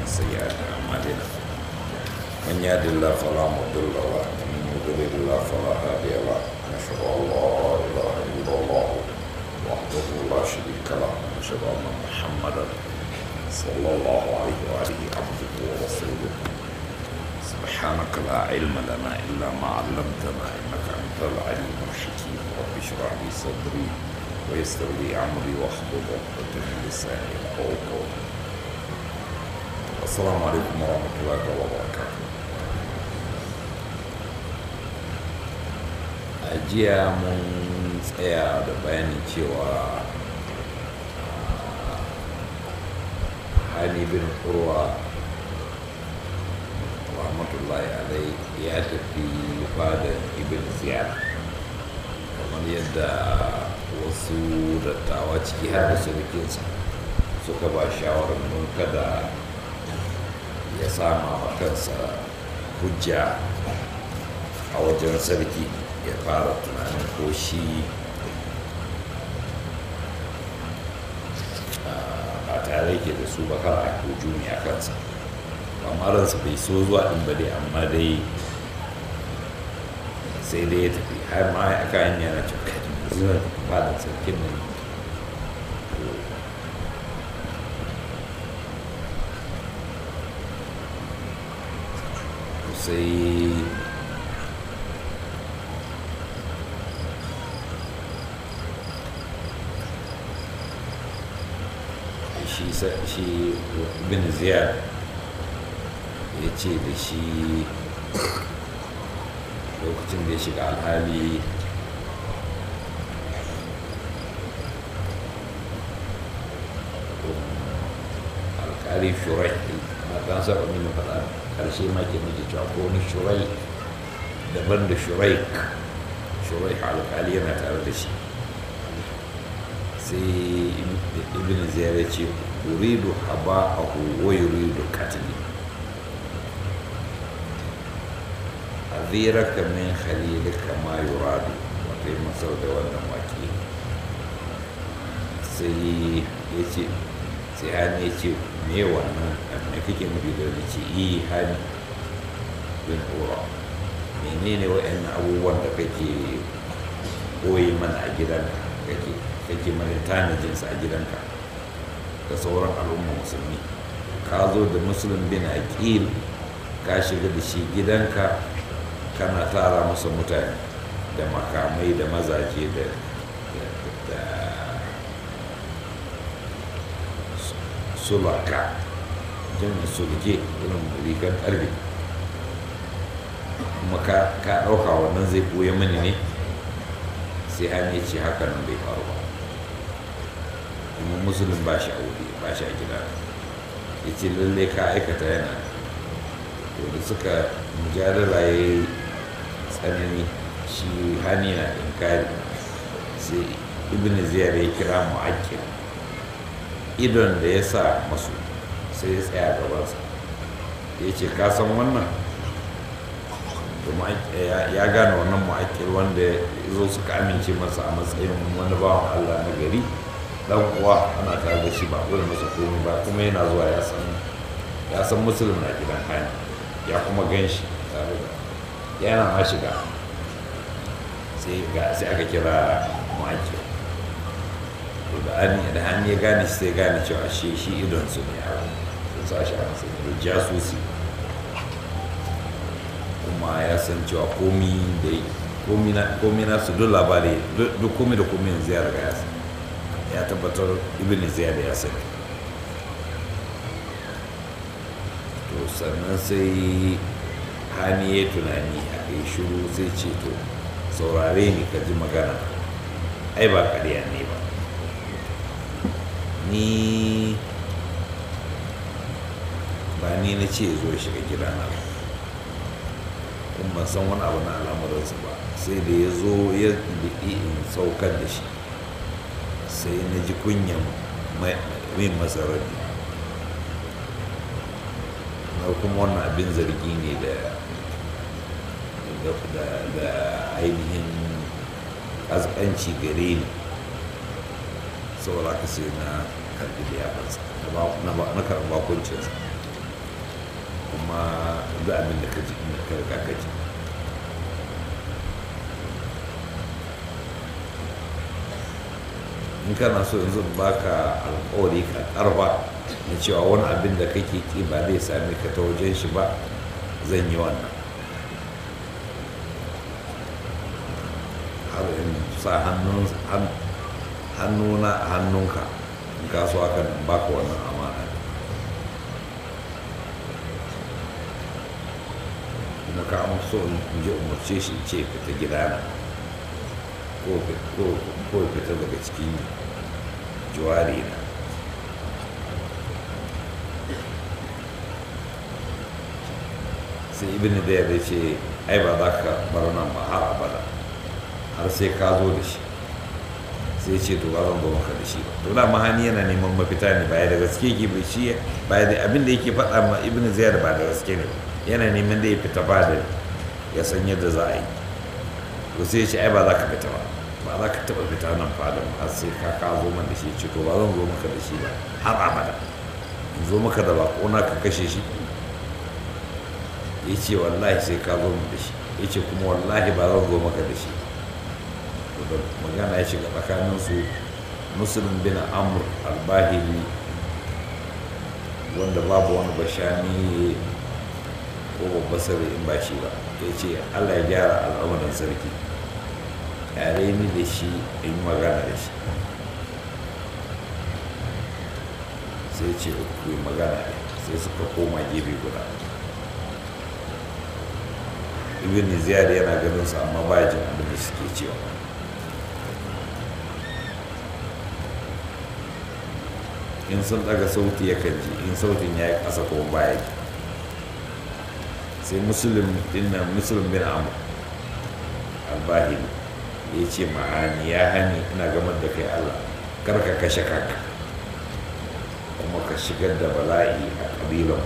سيئات أعمالنا من يهد الله فلا مضل له ومن يضلل الله فلا هادي له نشهد أن لا إله إلا الله وحده لا شريك له ونشهد أن محمدا صلى الله عليه وآله عبده ورسوله سبحانك لا علم لنا إلا ما علمتنا إنك أنت العليم الحكيم رب اشرح لي صدري ويسر لي أمري واحلل عقدة من لساني يفقهوا قولي السلام عليكم ورحمة الله وبركاته a jiya mun tsaya da bayanin cewa hani bin urwa rahmatullahi alai ya tafi fadar ibn ziyar kamar yadda wasu dattawa ciki har da surukinsa suka ba shawarar nun kada ya sama wa kansa hujja a wajen sarki ya fara tunanin ko shi ba tare ke da su ba kar a hujumi a kansa amma ransa bai so zuwa ɗin ba dai amma dai sai dai ya tafi har ma ya aka hanya na cewa kai zuwa ba da sarkin nan sai shi bin ziyar ya ce da shi lokacin da ya shiga alhali alkali shurai na kan saba mini faɗa ƙarshe ma ke nake cewa ko wani shurai daban da shurai shurai alkali yana tare da shi sai ibn ziyar ce uridu haba'ahu wa yuridu qatli aziraka min khalilika ma yuradu wato yi masau da wannan waki sai ya ce sai hannu ya ce me wannan me kake nufi da wani ce yi hannu bin ura menene wa'annan abubuwan da kake koyi mana a gidanka kake kake mana tanajinsa a gidanka da sauran al'umma musulmi ka zo da musulun bin aqil ka shiga da shi gidanka kana tara masa mutane da makamai da mazaje da sulaka jami'in sulke irin rigar ƙarfe kuma ka ɗauka wannan zai ɓoye mani ne sai an yi ce haka nan bai faru ba kuma musulun ba shi a wuri ba shi a gida ya ce lalle ka aikata yana to da suka mujadala ya yi tsanani shi hani na inkari sai ibn ziyar ya kira mu'akkil idon da ya sa masu sai ya tsaya gabansa ya ce ka san wannan ya gane wannan mu'akkil wanda ya zo suka amince masa a matsayin wani bawan allah na gari dan uwa ana tare da shi ba kawai masa komai ba kuma yana zuwa ya san ya san musulun na gidan hani ya kuma gan shi tare da yana ma shiga sai ga sai aka kira maki to da an da an ya gane shi sai gane cewa shi shi idon su ne a sun sa shi a sai da jasusi kuma ya san cewa komi da komi na komi na su duk labari duk komi da komi yanzu ya riga ya san ya tabbatar ibn ziyad ya sani to sannan sai hani ya tunani a kai shiru sai ce to saurare ni ka ji magana ai ba ƙarya ne ba ni ba ni na ce zo shiga gidana ba kuma ban san wani abu na al'amuransa ba sai da ya zo ya in saukar da shi sai na ji kunyan min masarar na kuma wannan abin zargi ne da da ainihin ƙasƙanci gare ni saboda ka sai na karɓi liyafarsa na karɓi bakuncinsa kuma za abin da ka ji inda ka riga ka ji in kana so yanzu in baka alkawari ka karba na cewa wani abin da kake ki ba zai same ka ta wajen shi ba zan yi wannan har in sa hannuna a hannunka in kaso haka in baka wannan amana kuma ka so in je umarce shi ce fita gidana ko fita daga cikin juwari na sai ibn da ya ce ai ba za ka bar nan ba har abada har sai ka zo da shi sai ce to ba zan zo maka da shi ba to da mahani yana neman mafita ne ba ya da gaske ke bai shi ba da abin da yake faɗa ma ibn ziyar ba da gaske ne yana neman da ya fita ba da ya san yadda za a yi to sai ya ce ai ba za ka fita ba ba za ka taɓa fita nan fadin har sai ka ka zo man da shi ce to ba zan zo maka da shi ba har abada in zo maka da baƙona ka kashe shi ya ce wallahi sai ka zo da shi ya ce kuma wallahi ba zan zo maka da shi da magana ya shiga tsakaninsu musulun bin amur albahili wanda babu wani bashani ko babba sarri in ba shi ba ya ce allah ya gyara al'amuran sarki yare ni da shi in yi magana da shi sai ce ku yi magana sai suka koma gefe guda ibn ziyad yana ganin su amma ba jin abin da suke cewa in sun daga sauti yakan ji in sautin ya yi ƙasa ko baya ji sai musulun dinnan musulun bin amur albahili ya ce ma'ani ya hani ina gamar da kai allah kar ka kashe kanka kuma ka shigar da bala'i a ƙabilan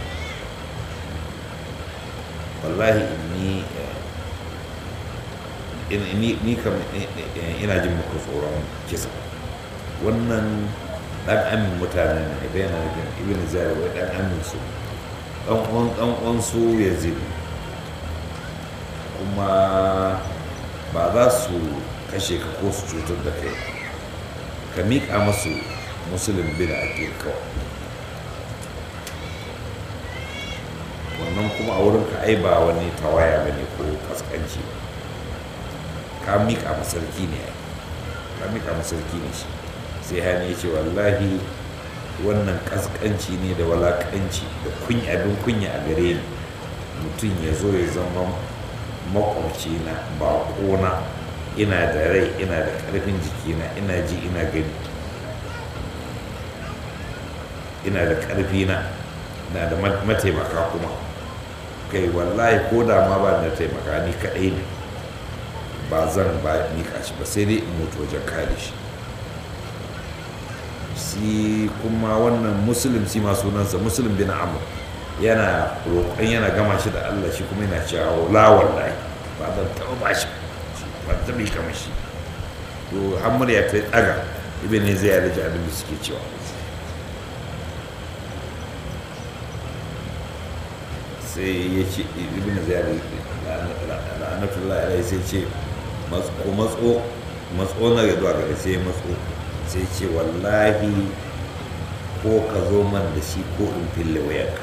wallahi ni ni kam ina jin muku tsoron kisa wannan dan amin mutane ne da yana da ibn zari wai dan amin su dan uwan dan uwan su yazid kuma ba za su kashe ka ko su cutar da kai ka miƙa masu musulun bin aqil kawai wannan kuma a wurin ka ai ba wani tawaya ba ne ko kaskanci ba ka miƙa masarki ne ka miƙa masarki ne shi sai hani ya ce wallahi wannan kaskanci ne da walakanci da kunya abin kunya a gare ni mutum ya zo ya zama makwabci na baƙona ina da rai ina da ƙarfin jikina ina ji ina gani ina da ƙarfi na na da mataimaka kuma kai wallahi ko da ma ba na taimaka ni kaɗai ne ba zan ba mika shi ba sai dai in mutu wajen kare shi si kuma wannan musulun si ma sunansa musulun bin amur yana roƙon yana gama shi da allah shi kuma yana cewa la wallahi ba zan taɓa ba shi ba ta mika mashi to hamur ya ta ɗaga ibn zai ya rage abin da suke cewa sai ya ce ibn ziyar la'anatullah alai sai ce ko matso matso na zuwa gare sai matso sai ce wallahi ko ka zo man da shi ko in fille wayarka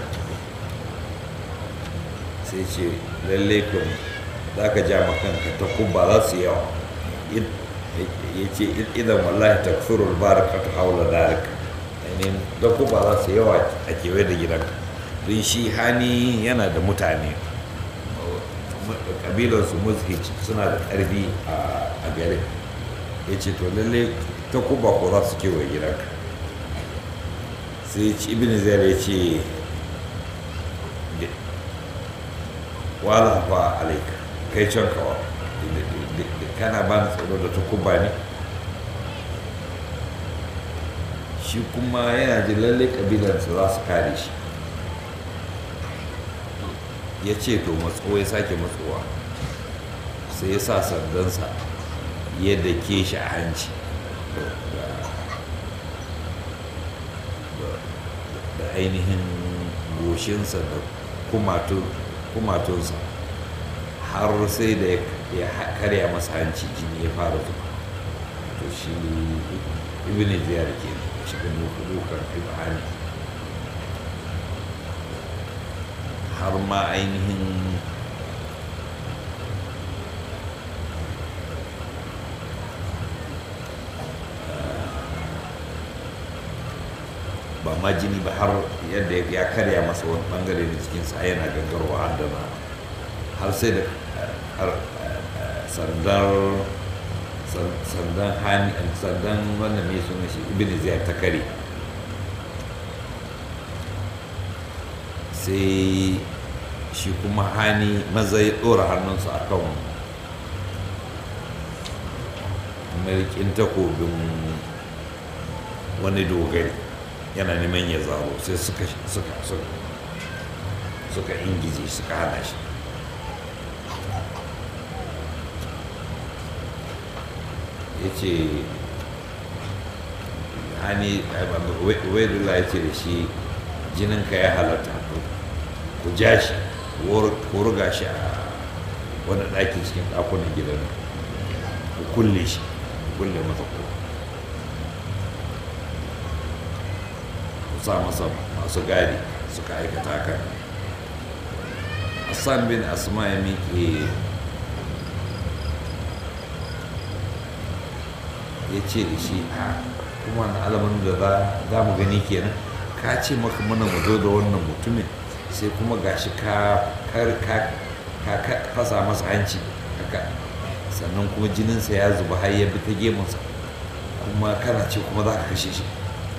sai ce lalle kun za ka ja makanka ta kubba za su yawa ya ce idan wallahi ta furul baraka ta haula darika ainihin da kubba za su yawa a kewaye da gidanka don shi hani yana da mutane kabilarsu muzhij suna da ƙarfi a garin ya ce to lalle ta kuba ko za su kewaye gidanka sai ci ibn zai ya ce wala fa alaika kai can kawa kana ba ni tsoro da ta kuba ne shi kuma yana jin lalle kabilarsu za su kare shi ya ce to matso ya sake matsowa sai ya sa sandansa ya dake shi a hanci da ainihin goshinsa da kumatunsa har sai da ya karya masa hanci jini ya fara zuba to shi ibn ziyar ke shi da dukan ibhani har ma ainihin ba ma jini ba har yadda ya karya masa wani bangare da cikinsa yana gangarwa har da na har sai da sandar sandan hani sandan wannan ne suna shi ibn ziyar ta kare sai shi kuma hani maza ya ɗora hannunsa a kan mulkin takobin wani dogari yana neman ya zaro sai suka suka suka suka ingije suka hana shi ya ce hani waidula ya ce da shi jininka ya halatta ku ja shi ku ruga shi a wani ɗaki cikin ɗakunan gidan ku kulle shi ku kulle masa ko ku sa masa masu gadi suka aikata kan hassan bin asma ya miƙe ya ce da shi a kuma na alamun da za mu gani kenan ka ce maka mana mu zo da wannan mutumin sai kuma gashi ka fasa masa hanci haka sannan kuma jininsa ya zuba har ya bi ta gemunsa kuma kana ce kuma za ka kashe shi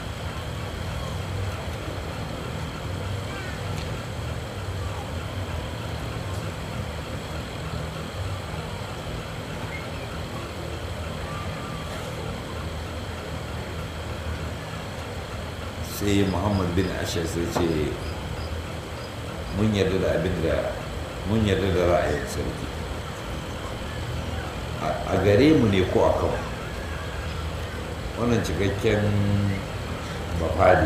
sai muhammad bin ashir sai ce mun yarda da abin da mun yarda da ra'ayin sarki a gare mu ne ko a kan wannan cikakken bafade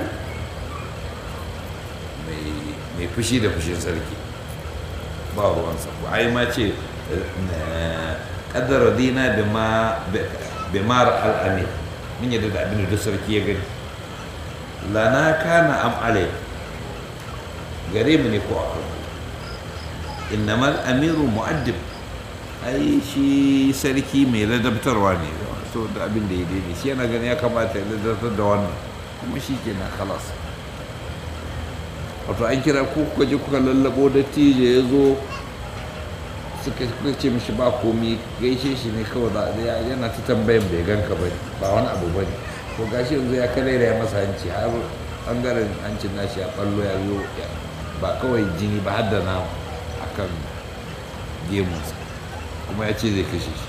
mai fushi da fushin sarki ba ruwansa ba ai ma ce kaddara dina bimar al'amir mun yarda da abin da duk sarki ya gani lana kana am alai gare mu ne ko a kan innamal amiru mu'addib ai shi sarki mai ladabtarwa ne so da abin da ya daidai shi yana gani ya kamata ya ladabtar da wannan kuma shi ke na kalas wato an kira ku kuka je kuka lallabo da tije ya zo suka ce mishi ba komi gaishe shi ne kawai da yana ta tambayan bai ganka ba ba wani abu ba ne ko gashi yanzu ya kare ya masa hanci har bangaren hancin nashi ya ballo ya zo ba kawai jini ba har da nama akan gemunsa kuma ya ce zai kashe shi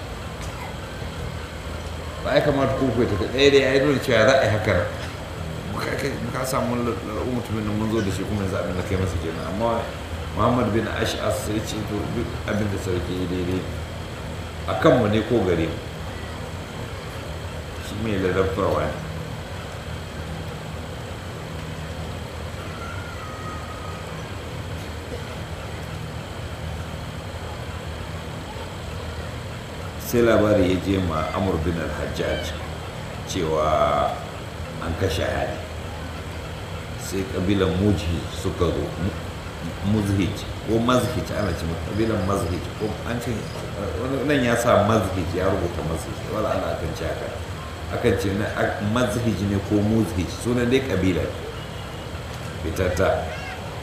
ba ya kamata ku ta ɗaya da ya yi nuna cewa za a yi haka muka samu lalata mutumin da mun zo da shi kuma yanzu abin da kai masa kenan amma muhammad bin ash'as sai ce to duk abin da sarki ya daidai a kanmu ne ko gare mu shi mai ladabtarwa ne sai labari ya je ma amur bin al-hajjaj cewa an kashe hali sai kabilan mujhi suka zo muzhij ko mazhij ana ce kabilan mazhij ko an ce nan ya sa mazhij ya rubuta mazhij wala ana akan ce haka akan ce mazhij ne ko muzhij sunan dai kabila fitatta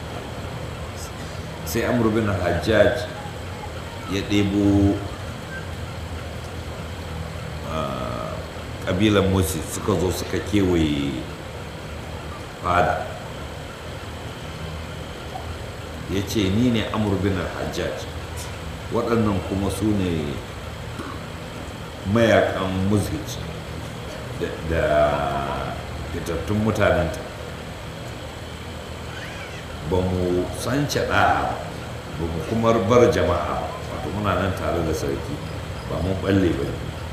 sai amur bin al-hajjaj ya ɗebo kabilan musi suka zo suka kewaye fada ya ce ni ne amurbin hajjaj waɗannan kuma su ne mayakan musgij da fitattun mutanenta ba mu sance ɗa'a ba mu kuma bar jama'a wato muna nan tare da sarki ba mun balle ba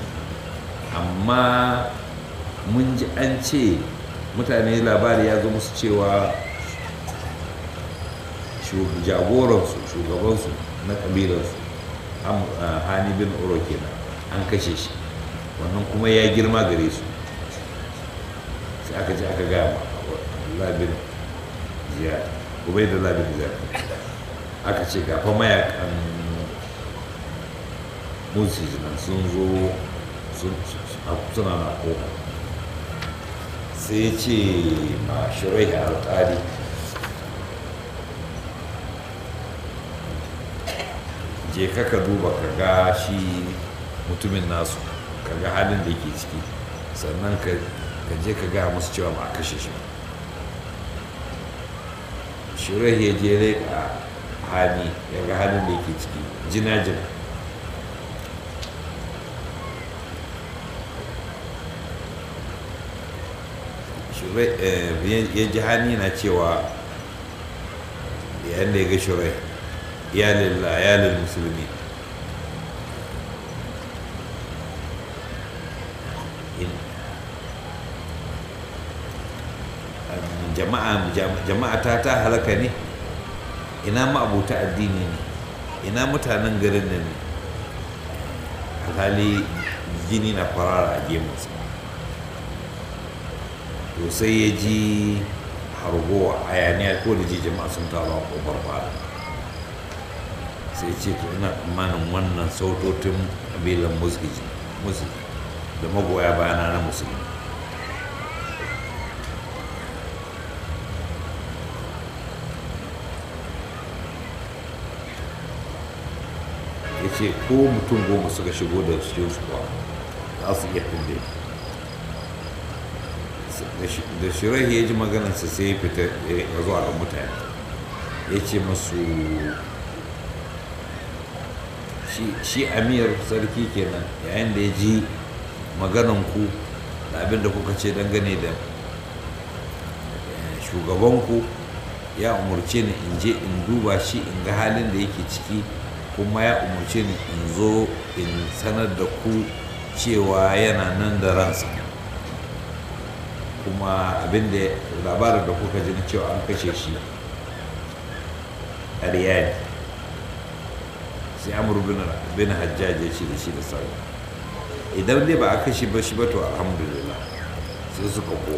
amma mun ji an ce mutane labari ya zo musu cewa jagoransu shugabansu na ƙabilarsu hani bin uro kenan an kashe shi wannan kuma ya girma gare su sai aka ji aka gaya ma labin ziyar ubai da labin ziyar aka ce gafa mayakan musi nan sun zo suna na kofa sai ce ma shirai alƙali je ka ka duba ka ga shi mutumin nasu ka ga halin da yake ciki sannan ka je ka gaya musu cewa ba a kashe shi shirai ya je a hali ya ga halin da yake ciki jinajin ya ji hani na cewa yayin da ya ga shirai iyalin musulmi jama'a ta ta halaka ne ina ma'abuta addini ne ina mutanen garin nan ne alhali jini na farara a gemunsa to sai ya ji hargowa hayaniya ko da ji jama'a sun taru a kofar fada sai ce to ina tsammanin wannan sautotin kabilan musulmi da magoya bayana na musulmi ya ce ko mutum goma suka shigo da cikin su ba za su iya tunde da shirahi ya ji maganarsa sai ya fita ya zuwa ga mutane ya ce masu shi amir sarki kenan yayin da ya ji magananku da abin da kuka ce dangane da shugabanku ya umarce ni in je in duba shi in ga halin da yake ciki kuma ya umarce ni in zo in sanar da ku cewa yana nan da ransa kuma abin da labarin da kuka ji na cewa an kashe shi ƙarya ne sai amur bin hajjaj ya ce da shi da sauri idan dai ba a kashe ba shi ba to alhamdulillah sai suka ko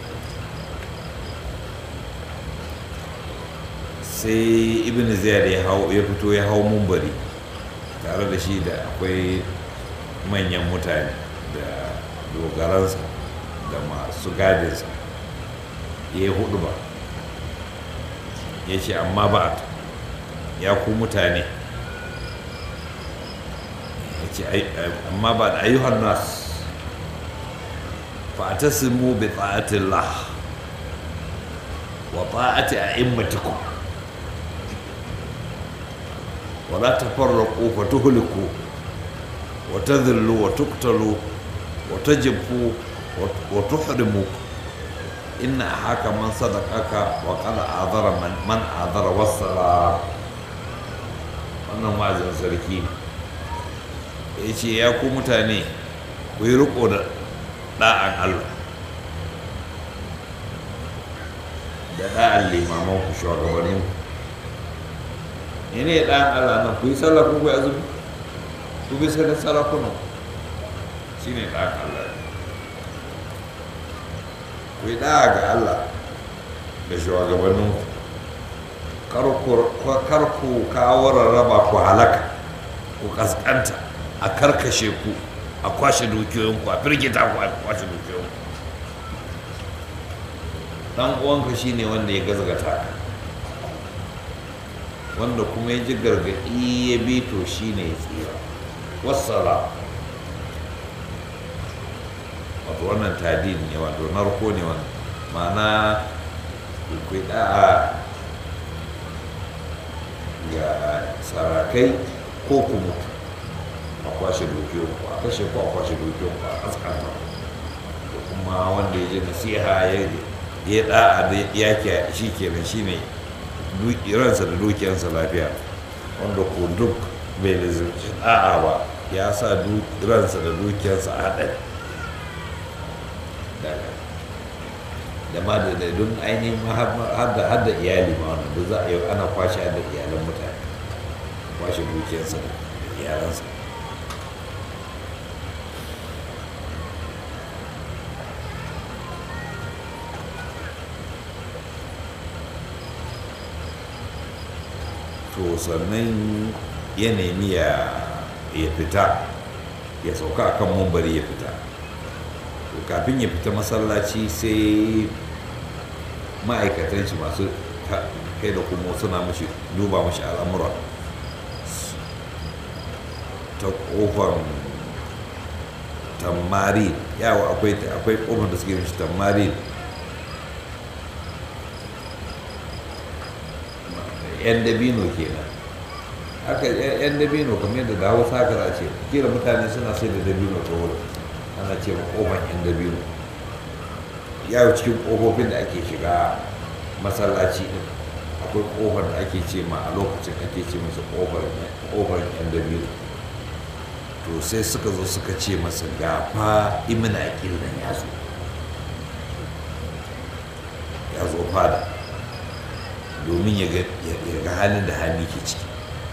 sai ibn ziyar ya fito ya hau mumbari tare da shi da akwai manyan mutane da dogaransa da masu gadinsa ya yi hudu ba ya ce amma ba ya ku mutane ya ce amma ba da ayyuhan nas fa'atasimu bi ta'atillah wa ta'ati a'immatikum ولا تفرقوا فتهلكوا وتذلوا وتقتلوا وتجبوا وتحرموا إن أحاك من صدقك وقد أعذر من, من أعذر والصلاة wannan wa'azin sarki ya ce ya ku mutane ku yi riko da ɗa'an Allah da ɗa'an limaman ku shugabannin ku ne ɗan Allah nan ku yi sallah ku yi azumi ku bi sai da sarakuna shi ne ɗan Allah ku yi ɗaya ga Allah da shugabannin kar ku kawo rarraba ku halaka ku kaskanta a karkashe ku a kwashe dukiyoyinku a firgita ku a kwashe dukiyoyinku dan uwanka shine wanda ya gazgata ka wanda kuma ya ji gargaɗi ya bi to shi ne ya tsira wassala wato wannan tadin ne wato narko ne wannan ma'ana kai da'a ga sarakai ko ku mutu a kwashe dukiyon ku a kashe ku a kwashe dukiyon ku a kaskanta da kuma wanda ya ji nasiha ya da'a da yaki shi kenan shi ne ransa da dukiyarsa lafiya wanda ko duk bai lizarci da'a ba ya sa ransa da dukiyarsa a haɗari da ma da da don ainihin ma har ma- har da har da iyali ma wannan duk za a yi ana kwashe har da iyalan mutane kwashe dukiyarsa da iyalansa to sannan ya nemi ya ya fita ya sauka akan mumbari ya fita to kafin ya fita masallaci sai ma'aikatan shi masu ka- kai da kuma suna mashi duba mashi al'amura ta kofar tamari yawa akwai akwai kofar da suke mashi tamari yan dabino kenan haka yan dabino kamar yadda da hausa haka za a ce kila mutane suna sai da dabino ta wurin ana ce ma kofar yan dabino yawo cikin kofofin da ake shiga masallaci din akwai kofar da ake ce ma a lokacin ake ce masa kofar kofar yan dabino to sai suka zo suka ce masa gafa imina akil nan ya zo ya zo fada domin ya ga- ya ya ga halin da hali ke ciki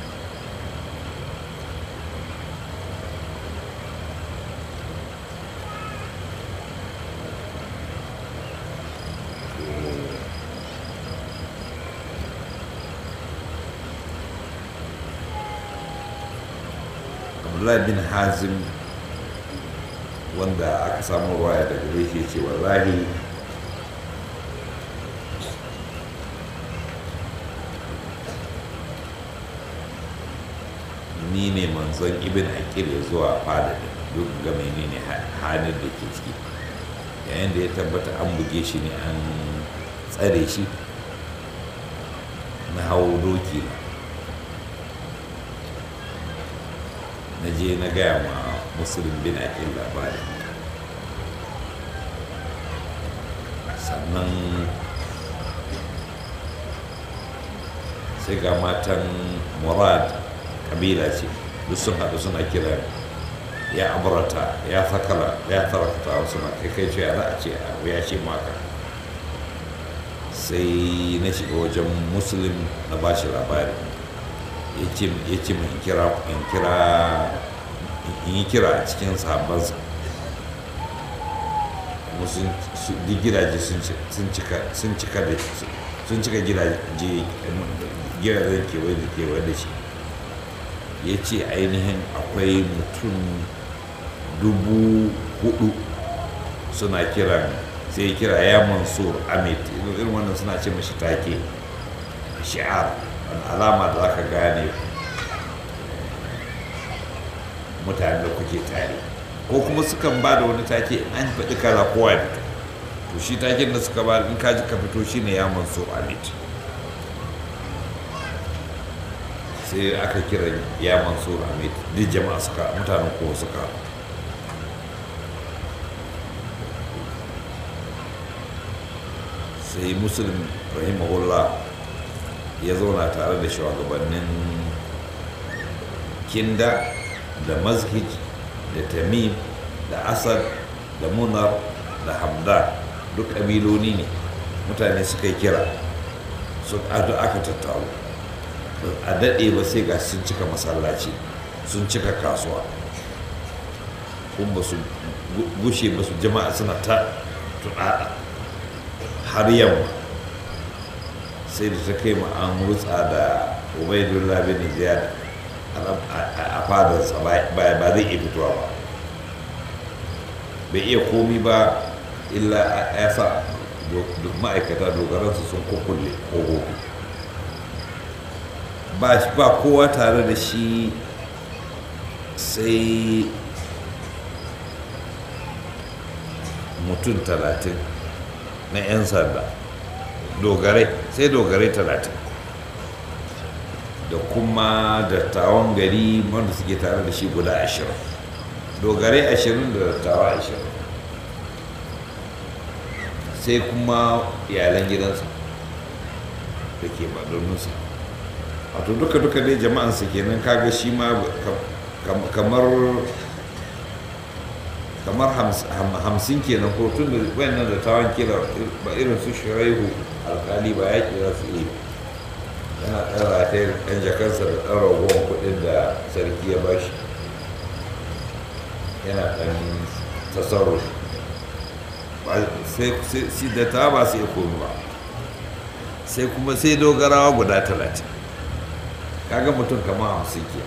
abdullahi bin hazim wanda aka samu ruwaya daga gare shi ya ce wallahi ni ne manzon ibn akil ya zuwa fada din duk ga menene ha- halin da ke ciki yayin da ya tabbata an buge shi ne an tsare shi na hau doki na na je na gaya ma musulun bin akil labarin sannan sai ga matan murad kabila ce duk sun haɗu suna kira ya aburata ya fakala ya tarakta suna kai kai ce ya za a ce abu ya ce maka sai na shiga wajen musulun na ba shi labari ya ce ya ce min kira in kira in yi kira a cikin sahabbansa kuma sun su- duk gidaje sun ci- sun cika sun cika da sun cika gidaje gidajen kewaye da kewaye da shi ya ce ainihin akwai mutum dubu hudu suna kiran sai ya kira ya mansur amit irin wannan suna ce mashi take shi'ar wani alama da zaka gane mutane da kuke tare ko kuma sukan ba da wani take in an faɗi kaza kowa ya fito to shi taken da suka ba in kaji ka fito shine ya mansur amit sai aka kira ya mansur amit duk jama'a suka mutanen kowa suka sai muslim rahimahullah ya zauna tare da shugabannin kinda da mazhij da tamim da asad da munar da hamdan duk ƙabiloni ne mutane suka yi kira su ado aka tattaru a daɗe ba sai ga sun cika masallaci sun cika kasuwa kun ba su gu- gushe ba su jama'a suna ta tuɗaɗa har yamma sai da ta kai ma an rutsa da ubaidullah bin ziyad a- a a fadarsa ba ba zai iya fitowa ba bai iya komi ba illa ya sa do- do- ma'aikata dogaransu sun kukulle ƙofofi ba shi- ba kowa tare da shi sai mutum talatin na 'yan sanda dogarai sai dogarai talatin da kuma dattawan gari wanda suke tare da shi guda ashirin dogarai ashirin da dattawa ashirin sai kuma iyalan gidansa da ke madoninsa wato duka-duka dai jama'ansa kenan kaga shi ma kam- kamar kamar hamsin kenan ko tun da wayannan da tawan kila ba irin su shiraihu alkali ba ya kira su yi yana ɗan rataye ɗan jakarsa da ɗan ragowar kuɗin da sarki ya bashi yana ɗan tasarru sai da ta ba su iya komi ba sai kuma sai dogarawa guda talatin kaga mutum kama hamsin ke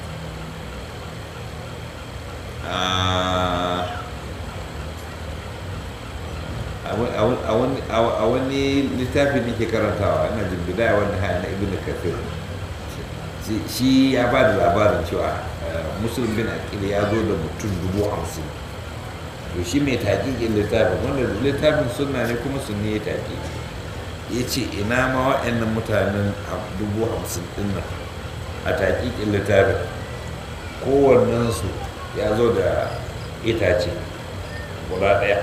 a wani littafi ne ke karantawa ina jin bidaya wani haya na ibn kafir shi ya ba da labarin cewa musulun bin akil ya zo da mutum dubu hamsin to shi mai taƙiƙin littafin wanda littafin suna ne kuma sun ne ya taƙi ya ce ina ma waɗannan mutanen dubu hamsin ɗin nan a taƙiƙin littafin kowannensu ya zo da itace guda ɗaya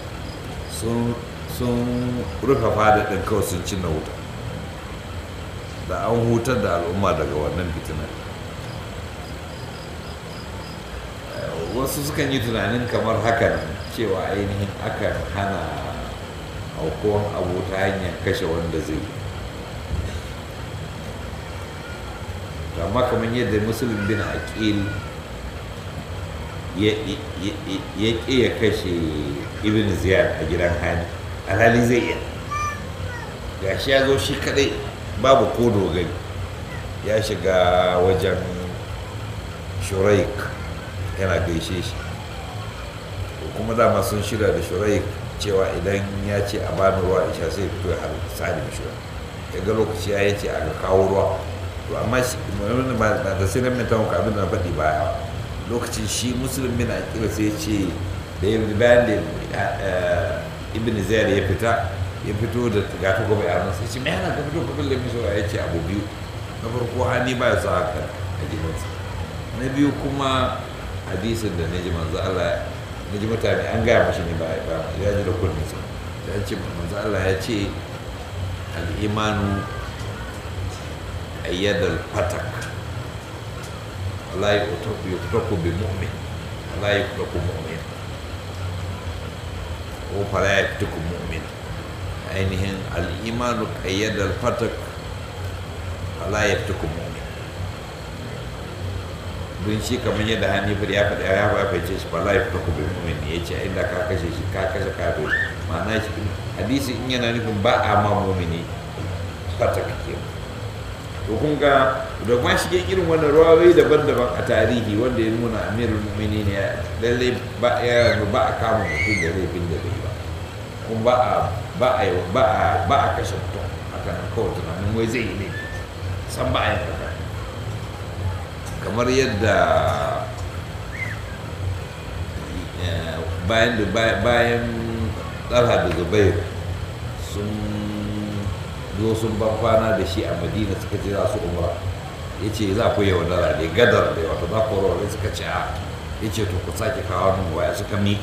sun rufe fada ɗin kawai sun cinna wuta da an hutar da al'umma daga wannan fitinar wasu sukan yi tunanin kamar hakan cewa ainihin akan hana aukuwan abu ta hanyar kashe wanda zai yi amma kamar yadda musulun bin aqil ya ƙi ya kashe ibn ziyar a gidan hani alhali zai iya gashi ya zo shi kadai babu ko dogari ya shiga wajen shuraik yana gaishe shi kuma dama sun shirya da shuraik cewa idan ya ce a bani ruwa isha sai fito ya har sa'ad shura ya ga lokaci ya ce a kawo ruwa to amma shi ba da sai nan mintan ka abin da na faɗi baya lokacin shi musulun bin akila sai ce da ya bayan da ibn ziyar ya fita ya fito da gata gobe a sai ce mai yana ka fito kabin da miso ya ce abu biyu na farko hani ba ya sa haka a gidansa na biyu kuma hadisin da na ji manzo Allah na ji mutane an gaya mashi ne ba ya ji da kunninsa ya ce manzo Allah ya ce al'imanu ayyadal fatak la yuktaku bi mu'min la yuktaku mu'min ko fala yuktaku mu'min ainihin al'imanu ayyadal fatak la yuktaku mu'min don shi kamar yadda hannifar ya faɗa ya fahimce shi fala yuktaku bi mu'min ya ce inda ka kashe shi ka kashe kafin ma'ana shi hadisi in yana nufin ba a ma mu'mini fatak kenan to kun ga da kuma shige irin wannan rawayoyi daban-daban a tarihi wanda ya nuna amirul mu'minin ya lalle ba ya ba a kama mutum da laifin da bai ba kuma ba a ba a ba a ba a kashe mutum haka nan kawai tunanin wai zai yi laifi san ba a yin haka kamar yadda bayan da bayan talha da zubair sun zo sun ban kwana da shi a madina suka ce za su umra ya ce za ku yi wadara ne gadar da wata za ku rawar suka ce a ya ce to ku sake kawo min waya suka mi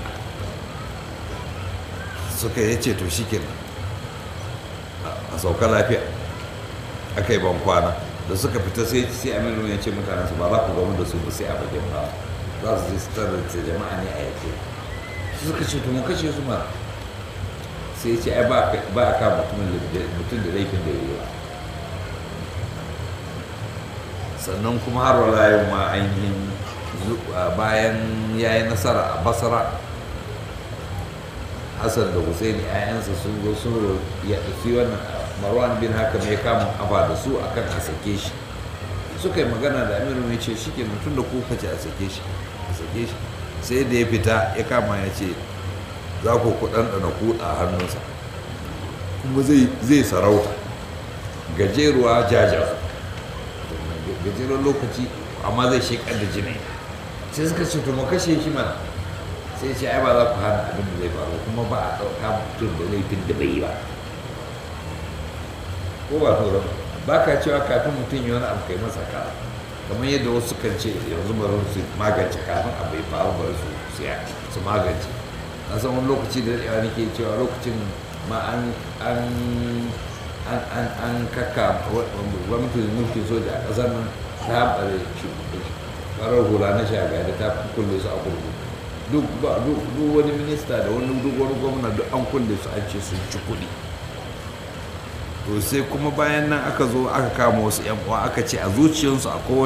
suka ya ce to shi ke a sauka lafiya aka yi ban kwana da suka fita sai sai aminu ya ce mutanen su ba za ku gamu da su ba sai a bakin ba za su je su tarar da jama'a ne a yake suka ce to mu kashe su mara sai ce ai ba a kama mutum da laifin da ya yi ba sannan kuma har wala yau ma ainihin bayan ya yi nasara a basara hassan da husaini ayansa sun zo sun ya fi wannan marwan bin haka mai kama afa da su akan a sake shi suka yi magana da amiru mai ce shi ke mutum da kuka ce a sake shi a sake shi sai da ya fita ya kama ya ce za ku ku ɗanɗana kuɗa a hannunsa kuma zai sarauta gajeruwa jaja gajeren lokaci amma zai shekar da jini sai suka ce to mu kashe shi mana sai ce ai ba za ku hana abin da zai faru kuma ba a ɗauka mutum da laifin da bai yi ba ko ba to ba ka cewa kafin mutum yi wani abu kai masa ka kamar yadda wasu kan ce yanzu bari su magance kafin abu ya faru bari su magance na san wani lokaci da daɗewa nake cewa lokacin ma an an an an an kaka gwamnatin mulkin soja a ƙasar nan ta haɓare farar hula na shagari ta kulle su a kurkuku duk wani minista da wani duk wani gwamna duk an kulle su an ce sun ci kuɗi to sai kuma bayan nan aka zo aka kama wasu yan uwa aka ce a zuciyarsu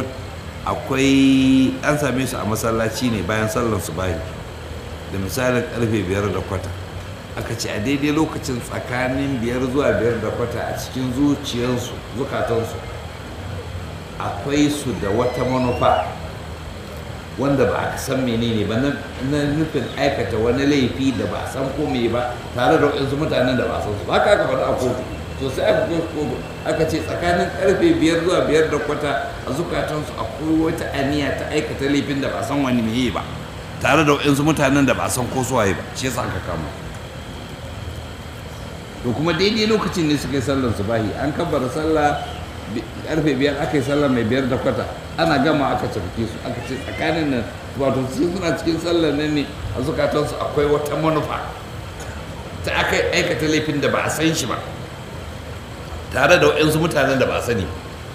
akwai an same su a masallaci ne bayan sallar su bayi da misalin karfe biyar da kwata aka ce a daidai lokacin tsakanin biyar zuwa biyar da kwata a cikin zuciyarsu zukatansu akwai su da wata manufa wanda ba a san menene ba na nufin aikata wani laifi da ba a san ko me ba tare da waɗansu mutanen da ba a san su ba ka aka faɗa a kotu to sai aka kotu aka ce tsakanin karfe biyar zuwa biyar da kwata a zukatansu akwai wata aniya ta aikata laifin da ba a san wani meye ba tare da waɗansu mutanen da ba a san ko suwaye ba shi yasa aka kama to kuma daidai lokacin ne suka yi sallar subahi an kabbara sallah karfe biyar aka yi sallar mai biyar da kwata ana gama aka cafke su aka ce tsakanin nan wato su suna cikin sallar nan ne a zukatansu akwai wata manufa ta aka aikata laifin da ba a san shi ba tare da waɗansu mutanen da ba a sani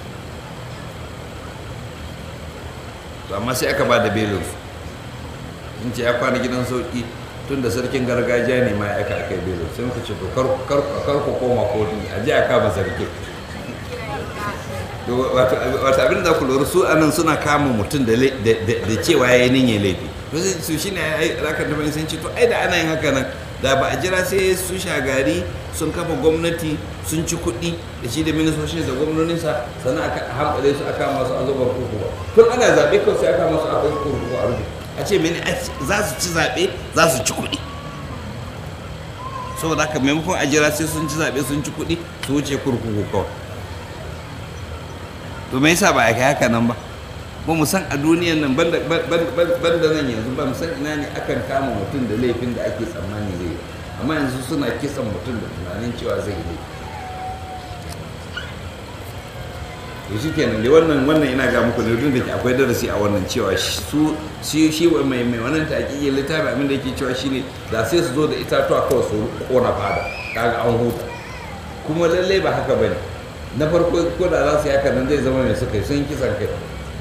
to amma sai aka ba da belinsu in ce ya kwana gidan sauƙi tun da sarkin gargajiya ne ma ya aka aka yi belin sai muka ce to kar ku koma kotu a ji a kama sarkin wata abin da ku lura su anan suna kama mutum da cewa ya yi niyyar laifi to su shi ne rakar da sun ce to ai da ana yin haka nan da ba a jira sai su shagari sun kafa gwamnati sun ci kuɗi da shi da ministocin da gwamnoninsa sannan aka hankali su aka masu a zubar kurkuku tun ana zaɓe kawai sai aka masu a kai kurkuku a rufe a ce mini za su ci zaɓe za su ci kuɗi saboda haka maimakon a jira sai sun ci zaɓe sun ci kuɗi su wuce kurkuku kawai to me yasa ba a kai haka nan ba ba mu san a duniyan nan banda nan yanzu ba mu san ina ne akan kama mutum da laifin da ake tsammani zai yi amma yanzu suna kisan mutum da tunanin cewa zai yi to shi kenan dai wannan wannan ina ga muku ne duk da akwai darasi a wannan cewa su shi shi mai mai wannan taƙiƙi littafi abin da yake cewa shine da sai su zo da itatuwa kawai su kona fada kaga an huta kuma lallai ba haka bane na farko ko da za su yi haka nan zai zama mai suka yi sun kisan kai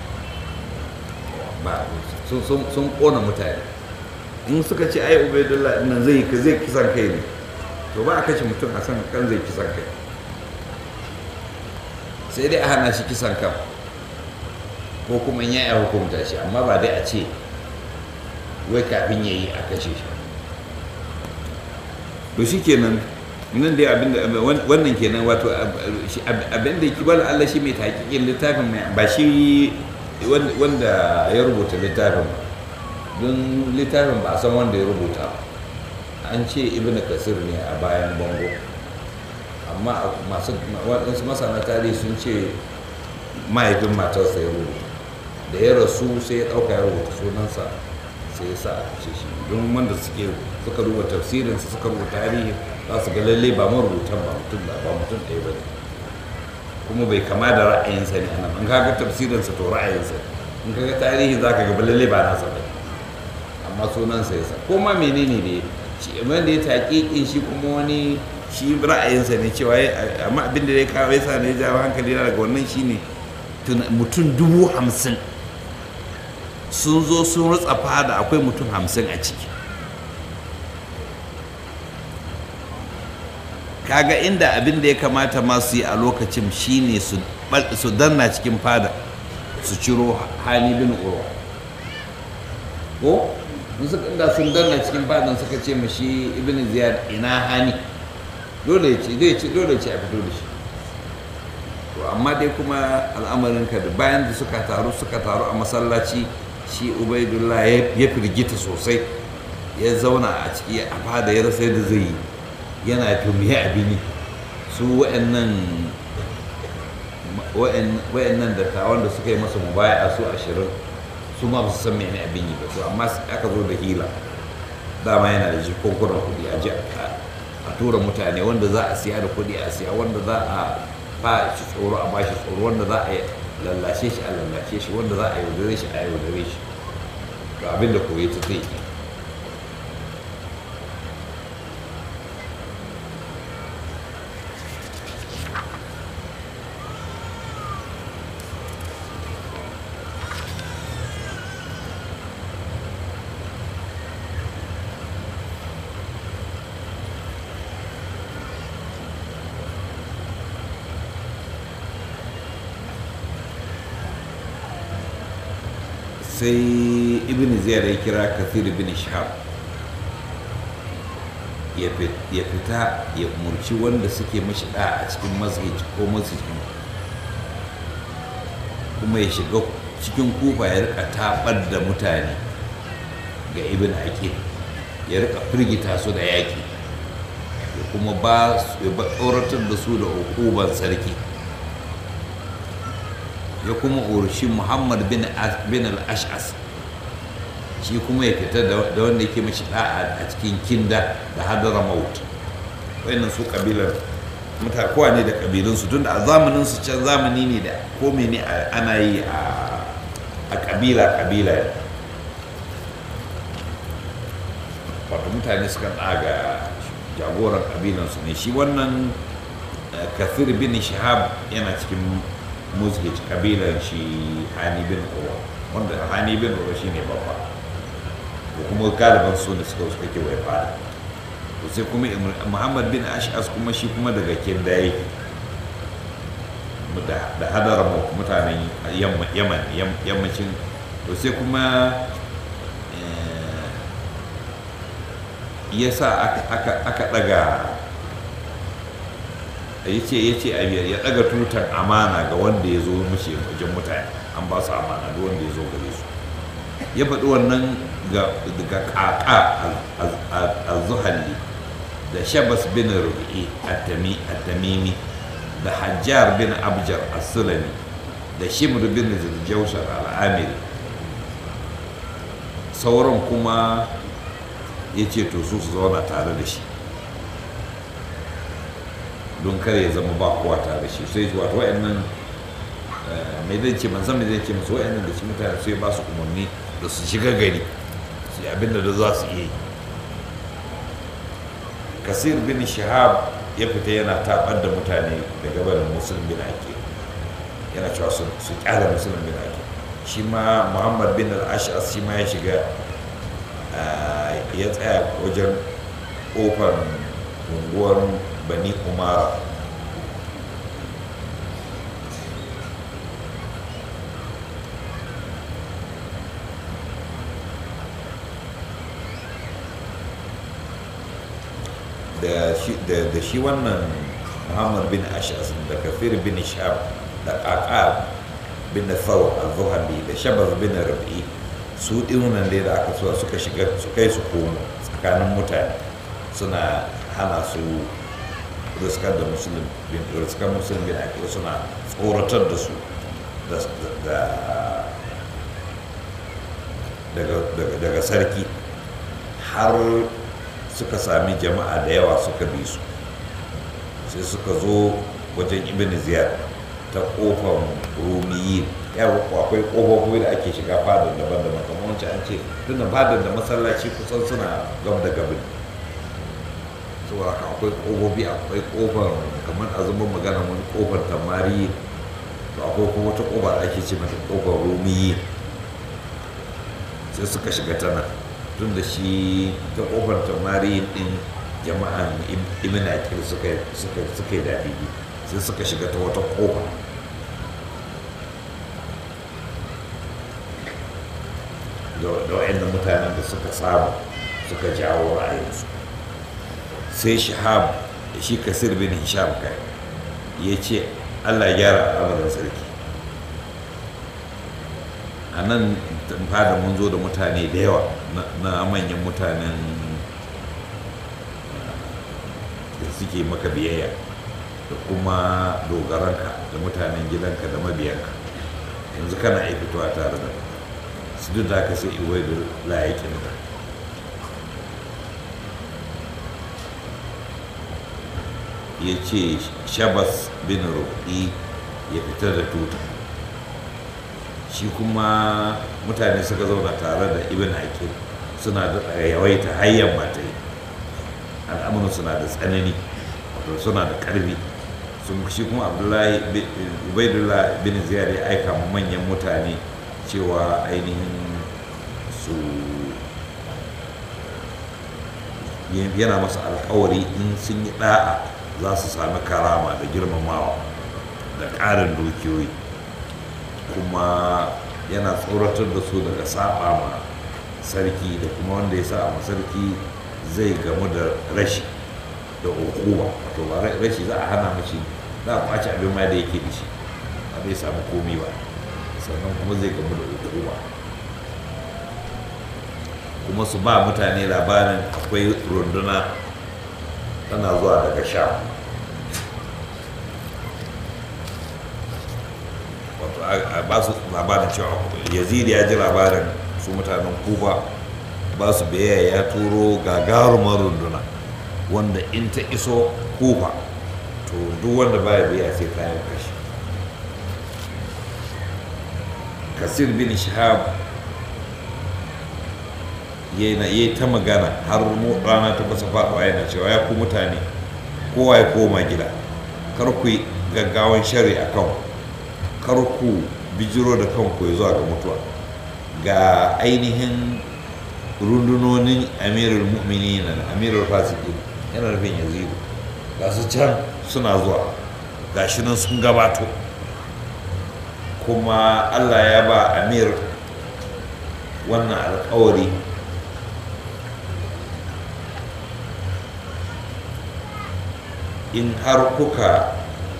ba sun kona mutane in suka ce ai ubaidullah nan zai zai kisan kai ne to ba a kashe mutum a san kan zai kisan kai sai dai a hana shi kisan kan ko kuma in ya hukunta shi amma ba dai a ce wai kafin ya yi a kashe shi to shi kenan nan dai abin da wannan kenan wato abin da ki bala Allah shi mai taƙiƙin littafin ba shi wanda ya rubuta littafin don littafin ba a san wanda ya rubuta an ce ibn kasir ne a bayan bango amma masu waɗansu masana tarihi sun ce mahaifin matarsa ya rubuta da ya rasu sai ya ɗauka ya rubuta sunansa sai ya sa a kashe shi don wanda suke suka rubuta tafsirinsa suka rubuta tarihi za su ga lalle ba marubutan ba mutum ba ba mutum ɗaya ba ne kuma bai kama da ra'ayinsa ne anan in kaga tafsirinsa to ra'ayinsa in kaga tarihi za ka ga lalle ba nasa ba amma sunansa ya sa ko ma menene ne shi wanda ya taƙiƙin shi kuma wani shi ra'ayinsa ne cewa amma abin da ya kawo ya sa ne ya jawo hankali na daga wannan shine mutum dubu hamsin sun zo sun rutsa fada akwai mutum hamsin a ciki kaga inda abin da ya kamata masu yi a lokacin shine su danna cikin fada su ciro hali bin urwa ko inda sun danna cikin fadan suka ce mashi ibn ziyad ina hani dole ce zai ce dole ce a fito da shi to amma dai kuma al'amarin ka da bayan da suka taru suka taru a masallaci shi ubaidullah ya firgita sosai ya zauna a ciki a fada ya rasa yadda zai yi yana tumiye abini su wa'annan wa'annan dattawan da suka yi masa mubaya su ashirin su ma ba su san mene abin yi ba to amma aka zo da hila dama yana da jikunkunan kuɗi a ji a tura mutane wanda za a siya da kuɗi a siya wanda za a ba shi tsoro a ba shi tsoro wanda za a lallashe shi a lallashe shi wanda za a yaudare shi a yaudare shi to abin da koyi ta zai yi sai ibn ziyar ya kira kathir ibn shahab ya fita ya umarci wanda suke mashi da a cikin masjid ko masjidin kuma ya shiga cikin kufa ya rika tabar da mutane ga ibn aqil ya rika firgita su da yaki ya kuma ba ya tsoratar da su da hukuban sarki ya kuma urshi muhammad bin al-ash'as shi kuma ya fita da wanda yake mashi da'a a cikin kinda da hadara maut wayannan su kabilar mutane kowa ne da kabilunsu tun da a zamanin su can zamani ne da kome ne ana yi a kabila kabila wato mutane sukan ɗaga jagoran kabilansu ne shi wannan kathir bin shahab yana cikin musgij kabilan shi hani bin uwa wanda hani bin uwa shi ne babba ko kuma galiban su ne suka suka ke wai fada to sai kuma muhammad bin ash'as kuma shi kuma daga kinda yake da hadara mutanen yaman yammacin to sai kuma ya sa aka daga ya ce ya ce ya daga tutar amana ga wanda ya zo mace wajen mutane an ba su amana da wanda ya zo gare su ya faɗi wannan ga ƙaƙa a zuhalli da shabas bin rubi'i at-tamimi da hajjar bin abjar as-sulami da shimr bin ziljaushar al-amiri sauran kuma ya ce to su su zauna tare da shi don kar ya zama ba kowa tare da shi sai wato wa'annan mai zai ce man san mai zai ce musu wa'annan da shi mutane sai ba su umarni da su shiga gari su abinda da za su iya yi kasir bin shahab ya fita yana tabar da mutane daga barin musulun bin ake yana cewa su kyala musulun bin ake shi ma muhammad bin al-ash'as shi ma ya shiga ya tsaya wajen kofar unguwar bani umara da shi wannan muhammad bin ashas da kafir bin shab da ƙaƙa bin thawr al-zuhali da shabaz bin rabi su ɗinunan dai da aka suwa suka shiga su kai su komo tsakanin mutane suna hana su riskar da musulun bin riskar musulun bin ake suna tsoratar da su daga sarki har suka sami jama'a da yawa suka bi su sai suka zo wajen ibn ziyar ta kofar rumiyi ya akwai kofofi da ake shiga fadar daban-daban kamar wancan an ce tunda fadar da masallaci kusan suna gab da gabin saboda haka akwai kofofi akwai kofar kamar a zama magana wani kofar tamari to akwai kuma wata kofa da ake ce mata kofar rumiyi sai suka shiga ta nan tun da shi ta kofar tamari din jama'an ibn akil suka yi daɗi sai suka shiga ta wata kofa da wa'annan mutanen da suka samu suka jawo ra'ayinsu sai shahab shi kasir bin hisham kai ya ce allah gyara al'amarin sarki a nan fada mun zo da mutane da yawa na manyan mutanen da suke maka biyayya da kuma dogaranka da mutanen gidanka da mabiyanka yanzu kana iya fitowa tare da su duk da haka sai iwai da layakin da ya ce shabas bin rufi ya fitar da tuta shi kuma mutane suka zauna tare da ibn hakim suna da yawaita hayyan matai al'amuran suna da tsanani wato suna da karfi sun shi kuma abdullahi ubaidullah bin ziyar ya aika manyan mutane cewa ainihin su yana masa alkawari in sun yi da'a za su sami karama da girmamawa da ƙarin dukiyoyi kuma yana tsoratar da su daga saba ma sarki da kuma wanda ya sa ma sarki zai gamu da rashi da hukuma wato ba rashi za a hana mashi za a kwace abin ma da yake da shi ba zai samu komi ba sannan kuma zai gamu da hukuma kuma su ba mutane labarin akwai runduna tana zuwa daga sha wato a ba su labarin cewa yazid ya ji labarin su mutanen kuba ba su biyayya ya turo gagarumar runduna wanda in ta iso kufa to duk wanda baya biya sai ta yi kashi kasir bin shahab yana yi ta magana har rana ta basa faɗuwa yana cewa ya ku mutane kowa ya koma gida kar ku yi gaggawan shari a kan kar ku bijiro da kanku ya zuwa ga mutuwa ga ainihin rundunonin amirul mu'minin da amirul fasikin yana nufin yazidu ga su can suna zuwa ga shi nan sun gabato kuma allah ya ba amir wannan alkawari in har kuka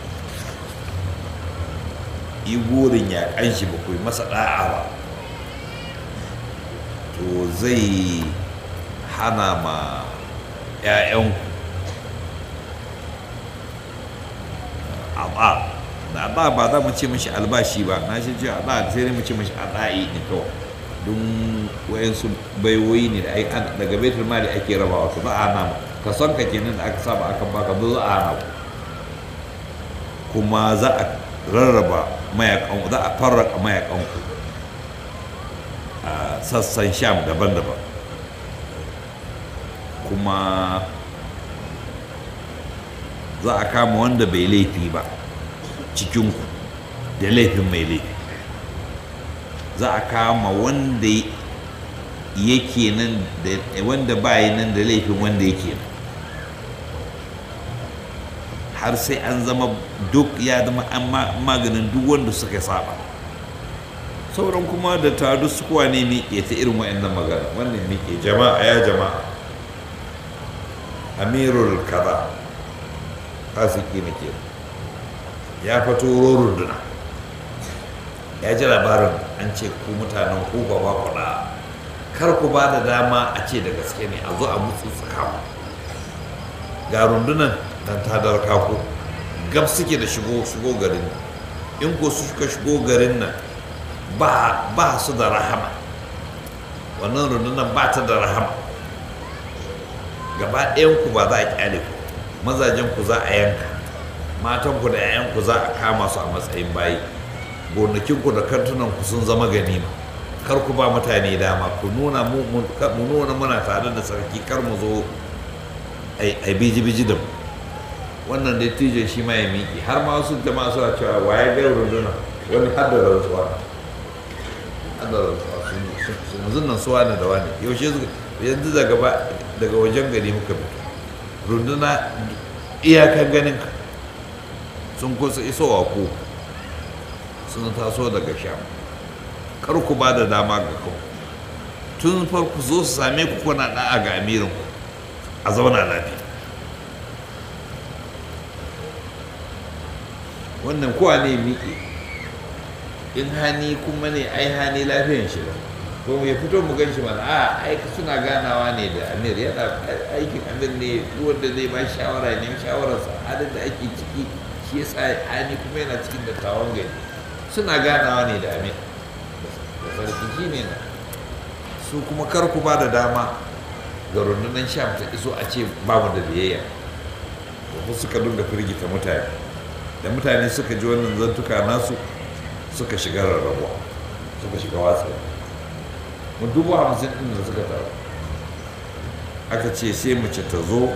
yi burin yaƙan shi ba ku yi masa ɗa'a ba to zai hana ma 'ya'yanku aɓa da aɗa ba za mu ce mashi albashi ba na shi ce aɗa sai dai mu ce mashi aɗa'i ne kawai don wayansu baiwoyi ne da daga baitul mali ake rabawa to za a hana ka son ka kenan da aka saba aka baka zo za a hana ku kuma za a rarraba mayakan za a farraka mayakan ku a sassan sham daban-daban kuma za a kama wanda bai laifi ba cikinku da laifin mai laifi za a kama wanda yake nan da wanda bayi nan da laifin wanda yake nan har sai an zama duk ya zama an maganin duk wanda suka saba sauran kuma da tadu su kuwa ne miƙe ta irin wa'annan magana wannan miƙe jama'a ya jama'a amirul kaza fasiki ne ke ya fito runduna ya ji labarin an ce ku mutanen ku ba ba ku kar ku ba da dama a ce da gaske ne a zo a mutsu tsakamu ga rundunan dan ta darka ku gab suke da shigo shigo garin in ko su suka shigo garin nan ba ba su da rahama wannan rundunan ba ta da rahama gaba ɗayan ku ba za a kyale ku mazajen ku za a yanka matan ku da 'ya'yan ku za a kama su a matsayin bayi gonakin ku da kantunan ku sun zama ganima kar ku ba mutane dama ku nuna mu nuna muna tare da sarki kar mu zo ai biji biji da mu wannan dai tijo shi ma ya miƙe har ma wasu jama'a suna cewa waye ga runduna wani har da rantsuwa har da rantsuwa yanzu nan suwa ne da wani yaushe yanzu daga daga wajen gari muka fito runduna iyakan ganin ka sun kusa isowa ko sun taso daga sham kar ku ba da dama ga kawo tun farko zo su same ku kuna da'a ga amirin ku a zauna lafiya wannan kowa ne miƙe in hani kuma ne ai hani lafiyan shi ba ko ya fito mu gan shi mana a aiki suna ganawa ne da amir yana aikin amir ne wanda zai ba shawara ne shawararsa halin da ake ciki shi yasa hani kuma yana cikin dattawan gari suna ganawa ne da amir da sarki shi ne na su kuma kar ku ba da dama ga rundunar sham ta iso a ce ba mu da biyayya da suka dinga firgita mutane da mutane suka ji wannan zantuka nasu suka shiga rarrabuwa suka shiga watsa mu dubu hamsin ɗin da suka taru aka ce sai mace ta zo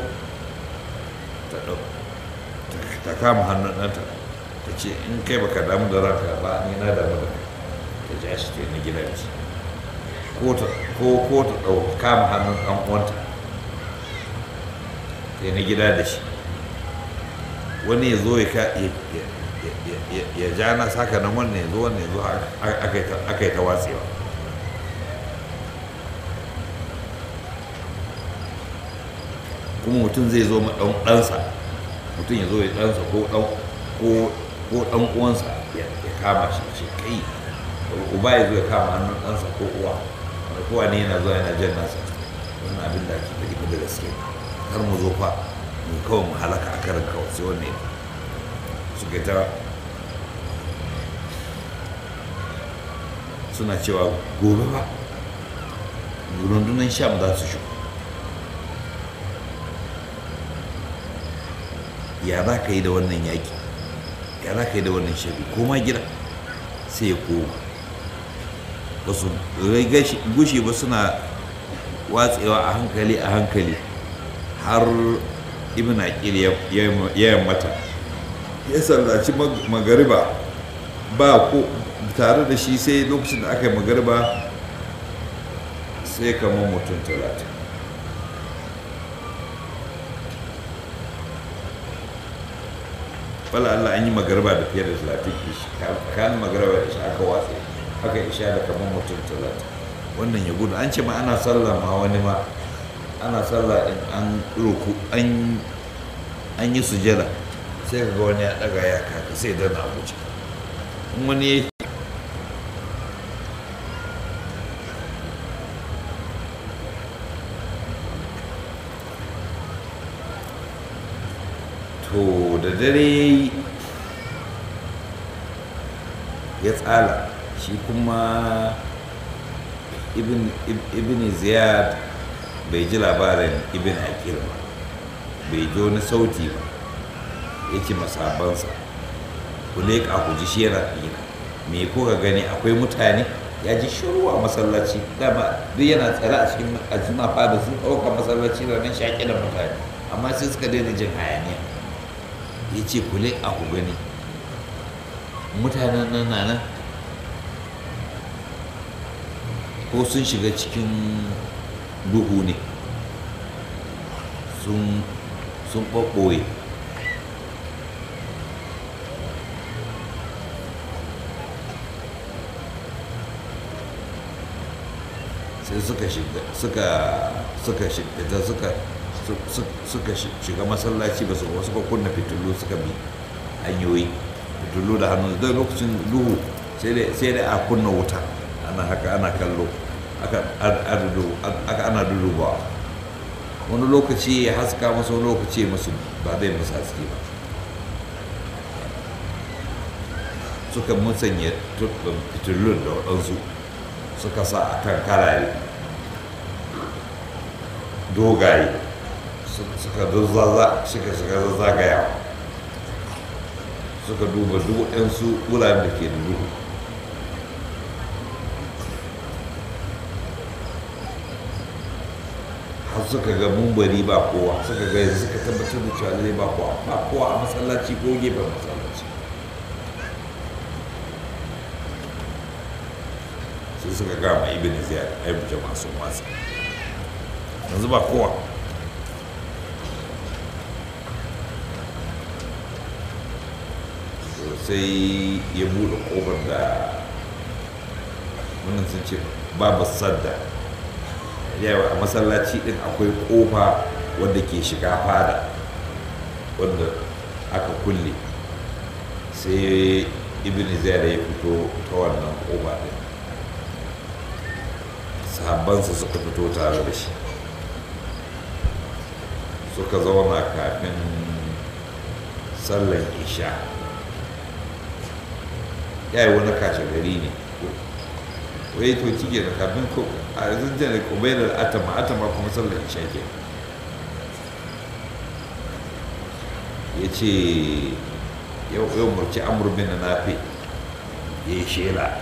ta kama hannun ɗanta ta ce in kai baka damu da ranka ba ni na damu da kai ta ja shi ta yi gidan ci ko ta ɗau kama hannun ɗan uwanta ta yi na gida da shi wani ya zo ya ya ja na saka nan wannan ya zo wannan ya zo aka yi ta watsewa kuma mutum zai zo ma ɗansa mutum ya zo ya ɗansa ko ɗan uwansa ya kama shi ce kai uba ya zo ya kama hannun ɗansa ko uwa wanda kowa ne yana zuwa yana jan nasa wannan abin da ake faɗi da gaske kar mu zo fa mu kawai mu halaka a karin kawai sai wanne suka ta suna cewa gobe ba rundunar sham za su shigo ya za ka yi da wannan yaƙi ya za ka yi da wannan shabi koma gida sai ya koma ba su gushe ba suna watsewa a hankali a hankali har ibn aqil ya yammata ya sallaci magariba ba ko tare da shi sai lokacin da aka yi magariba sai kamar mutum talatin wala Allah an yi magarba da fiye da talatin ishi kan magarba da shi aka watsa aka isha da kamar mutum talatin wannan ya gudu an ce ma ana sallah ma wani ma ana sallah in an roku an an yi sujada sai ka ga wani ya daga ya kaka sai dana abuja in wani ya to da dare ya tsala shi kuma ibn ziyad bai ji labarin ibn akil ba bai ji wani sauti ba ya ce masabansa ku leƙa ku ji shi yana ɗina me kuka gani akwai mutane ya ji shiru a masallaci dama duk yana tsare a cikin ajima fada sun ɗauka masallaci da nan shaƙi da mutane amma sai suka daina jin hayaniya ya ce ku leƙa ku gani mutanen nan na nan ko sun shiga cikin duhu ne sun ɓaɓɓoye sai suka shiga suka suka shiga suka suka shiga masallaci ba su suka kunna fitilu suka bi hanyoyi fitilu da hannu da lokacin duhu sai da a kunna wuta ana haka ana kallo aka ana dudubawa wani lokaci ya haska masu lokaci masu ba zai musu haske ba suka musanya fitilun da waɗansu suka sa a kan karare dogaye suka zazzagaya suka duba duk waɗansu wuraren da ke da duhu har suka ga mumbari ba kowa suka ga yanzu suka tabbatar da cewa zai ba kowa ba kowa a masallaci ko gefen masallaci sai suka gama ibn ziyad ai jama'a sun watsa yanzu ba kowa sai ya buɗe ƙofar da wannan sun ce babu sadda yawa a masallaci ɗin akwai ƙofa wadda ke shiga fada wadda aka kulle sai ibn ziyar ya fito ta wannan ƙofa ɗin sahabbansa suka fito tare da shi suka zauna kafin sallan isha ya yi wani kashe gari ne wai to cike da kafin ko a zanjan da kubai da atama atama kuma sallan isha ke ya ce yau yau murci amurbin na nafi ya yi shela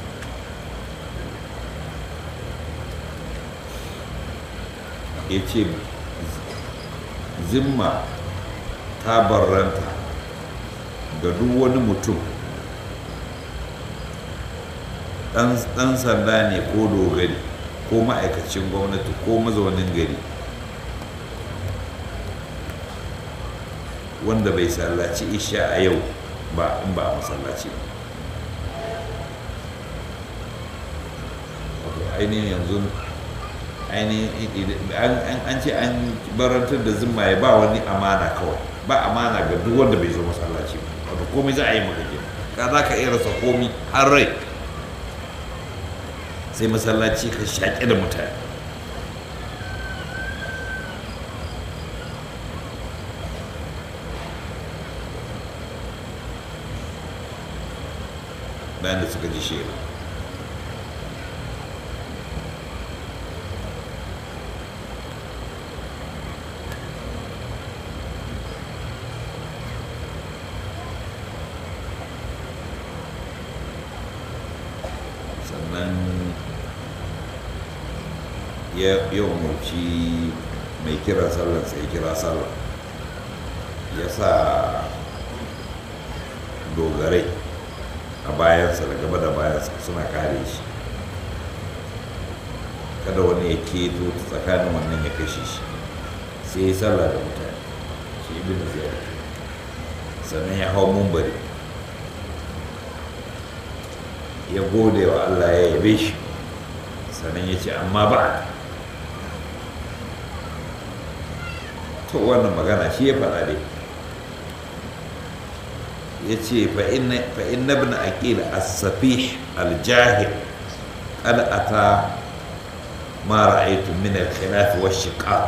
ya ce zimma ta barranta ga duk wani mutum ɗan sanda ne ko dogari ko ma'aikacin gwamnati ko mazaunin gari wanda bai sallaci isha a yau ba in ba a masallaci ba wato ainihin yanzu ainihin an ce an barantar da zimma ya ba wani amana kawai ba amana ga duk wanda bai zo masallaci ba wato komai za a yi maka ke ka za ka iya rasa komi har rai sai masallaci ka shaƙe da mutane bayan da suka ji shela sannan ya umarci mai kira sallar sai kira sallar ya sa dogarai a bayansa da gaba da bayansa suna kare shi kada wani ya keto ta tsakanin wannan ya kashe shi sai ya sallah da mutane shi ibn ziyar sannan ya hau mumbari ya gode wa Allah ya yabe shi sannan ya ce amma ba to wannan magana shi ya faɗa dai ya ce fa'in na bin aƙil as-safih al-jahil قد أتى ما رأيت من الخلاف والشقاق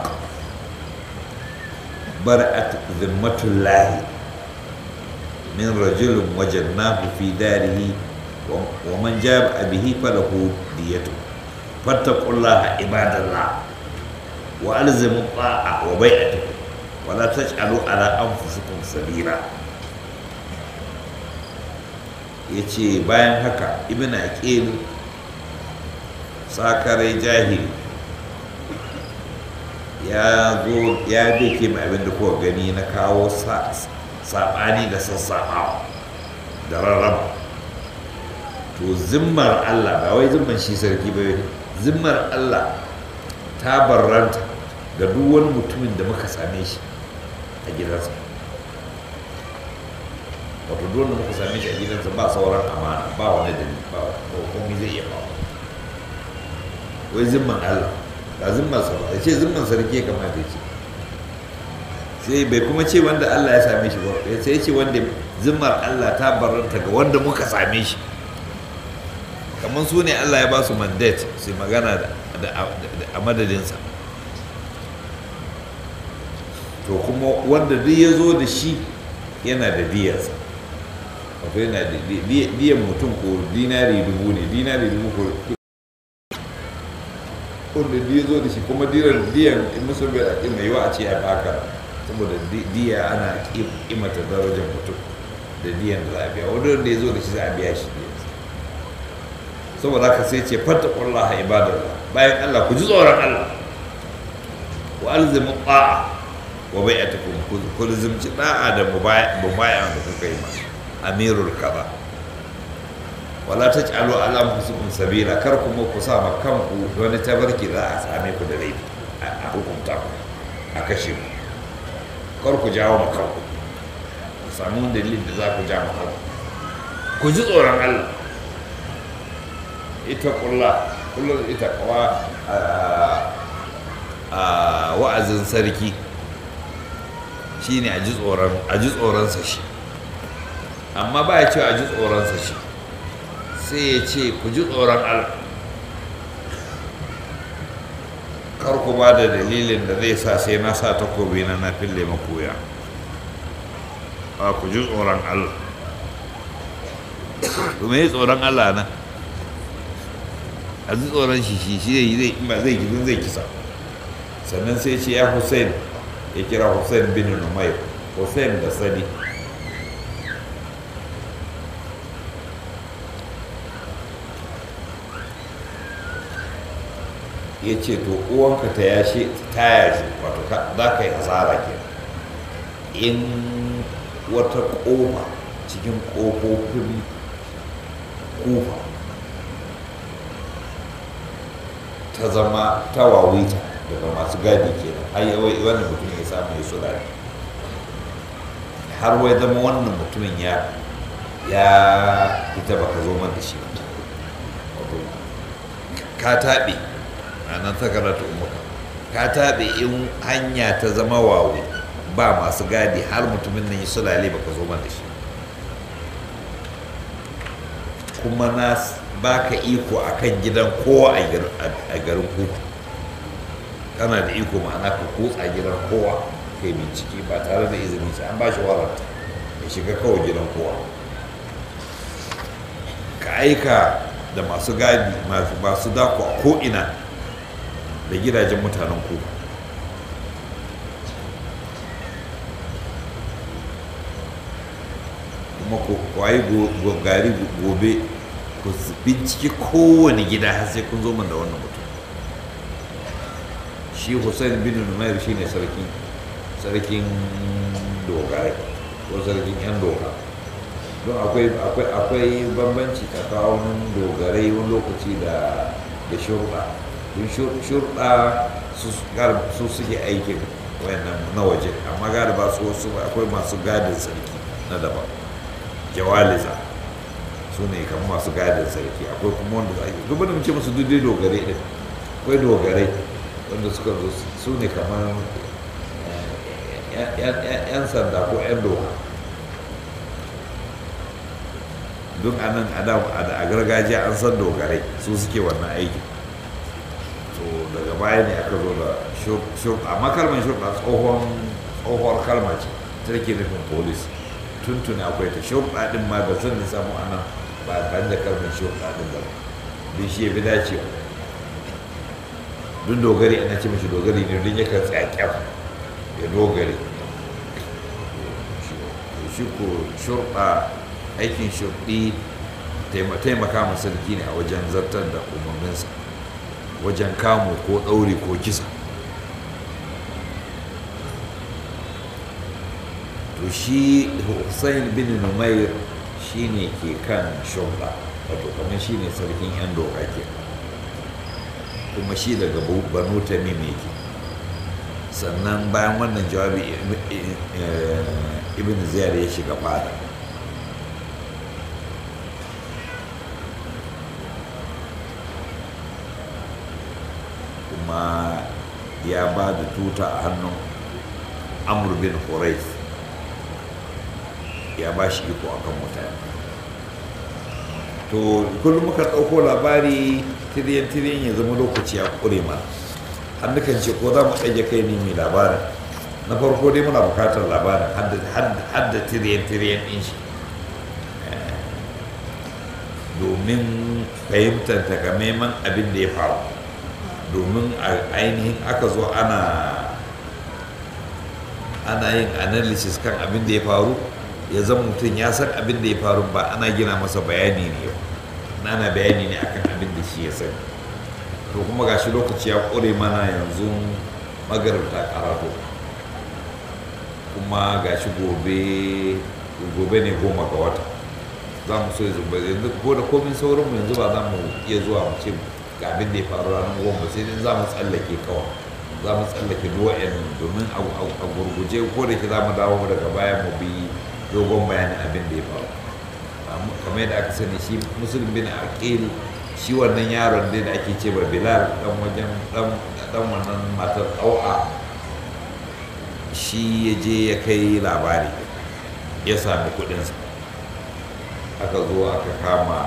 برأت ذمة الله من رجل وجدناه في داره ومن جاء به فله ديته فاتقوا الله عباد الله وألزموا الطاعة وبيعته ولا تجعلوا على أنفسكم سبيلا yace bayan haka ibn aqil sakarai jahili ya zo ya dake mai abin da kuka gani na kawo saɓani da sassaɓawa da rarraba to zimmar Allah ba wai zimman shi sarki ba zimmar Allah ta barranta ga duk wani mutumin da muka same shi a gidansa wato duk wanda muka same shi a gidansa ba sauran amana ba wani dalili ba komai zai iya ba wai zimman Allah ba zimman sa ba ce zimman sarki ya kamata ce sai bai kuma ce wanda Allah ya same shi ba sai ya ce wanda zimmar Allah ta barranta ga wanda muka same shi kamar su ne Allah ya ba su mandate su magana a madadinsa to kuma wanda duk ya zo da shi yana da diyarsa wato yana da diyan mutum ko dinari dubu ne dinari dubu ko wanda ya zo da shi kuma diyan diyan in musu bai a mai yiwa a ce ya baka saboda diya ana kimata darajar mutum da diyan da za a biya wanda ya zo da shi za a biya shi saboda haka sai ce fata ƙwallaha ibadallah bayan Allah ku ji tsoron Allah wa alzimu ta'a wa bai'atukum ku lizimci da'a da mubaya da kuka yi ma amirul kaza wala taj'alu ala anfusikum sabila kar kuma ku sa ma kanku wani tabarki za a same ku da laifi a hukunta ku a kashe ku kar ku jawo ma kanku ku samu dalilin da za ku ja ma kanku ku ji tsoron Allah ita kulla kullum ita kawa a wa'azin sarki shine a ji tsoronsa shi amma ba ya ce a ji tsoronsa shi sai ya ce ku ji tsoron allah kar ku ba da dalilin da zai sa sai na sa takobi na na fille makoya a ku ji tsoron allah kuma yi tsoron allah na a ji tsoron shi shi shi zai ba zai gizin zai kisa sannan sai ce ya hussein ya kira hussein bin numayr hussein da sani ya ce to uwanka ta yashe ta yashe wato za ka yi asara ke in wata ƙofa cikin ƙofofin kufa ta zama ta wawita daga masu gadi ke har yawai wannan mutum ya samu ya sura har wai zama wannan mutumin ya ya ita baka zo man da shi ba wato ka taɓe a nan ta karatu umuka ka taɓe in hanya ta zama wawe ba masu gadi har mutumin nan yi sulale baka zo man da shi kuma na baka iko akan gidan kowa a garin kuku kana da iko ma'ana ka kutsa gidan kowa kai bincike ba tare da izini sai an ba shi warrant ya shiga kawai gidan kowa ka aika da masu gadi masu dako a ko'ina da gidajen mutanen kuku kuma ku kwayi gari gobe ku bincike kowane gida har sai kun zo man da wannan mutum shi hussein bin numair shine sarki sarkin dogara ko sarkin yan doka don akwai akwai akwai bambanci tsakanin dogarai wani lokaci da da shurɗa don shurɗa su suke aikin wayannan na waje amma galiba su wasu akwai masu gadin sarki na daban jawaliza su ne kamar masu gadin sarki akwai kuma wanda ake duk da ce musu duk dai dogare din akwai dogarai wanda suka zo su ne kamar yan sanda ko yan doka duk a nan a gargajiya an san dogarai su suke wannan aiki to daga baya ne aka zo da shurɗa amma kalmar shurɗa tsohon tsohuwar kalma ce ta ke nufin polis tuntuni akwai ta shurɗa ɗin ma da sun samu a nan ba a da kalmar shurɗa ɗin ba don shi ya fi dacewa duk dogari ana ce mashi dogari ne don yakan tsakyar ya dogari shi ko shurɗa aikin shurɗi taimaka ma sarki ne a wajen zartar da umarninsa wajen kamu ko ɗauri ko kisa to shi hussein bin numair shi ne ke kan shurɗa wato kamar shi ne sarkin yan doka ke kuma shi daga banu tamim yake sannan bayan wannan jawabi ibn ziyar ya shiga fada kuma ya ba da tuta a hannun amur bin horais ya ba shi iko akan mutane to kullum muka ɗauko labari tiriyan-tiriyan ya zama lokaci ya ƙure mana har nukan ce ko za mu ɗage kai ne mai labarin na farko dai muna bukatar labarin hadda tiriyan-tiriyan ɗin shi domin fahimtar takamaiman abin da ya faru domin ainihin aka zo ana ana yin analysis kan abin da ya faru ya zama mutum ya san abin da ya faru ba ana gina masa bayani ne yau ana bayani ne akan abin da shi ya sani to kuma gashi lokaci ya ƙure mana yanzu magarabta karatu kuma gashi gobe gobe ne goma ga wata za mu so yanzu ko da komin saurinmu yanzu ba za mu iya zuwa mu ce ga abin da ya faru ranar goma sai dai za mu tsallake kawai za mu tsallake duwa'yan domin a gurguje ko da ke za mu dawo daga baya mu bi dogon bayanin abin da ya faru kamar yadda aka sani shi musulun bin aqil shi wannan yaron dai da ake ce ba bilal dan wajen dan wannan matar ɗau'a shi ya je ya kai labari ya sami kuɗinsa aka zo aka kama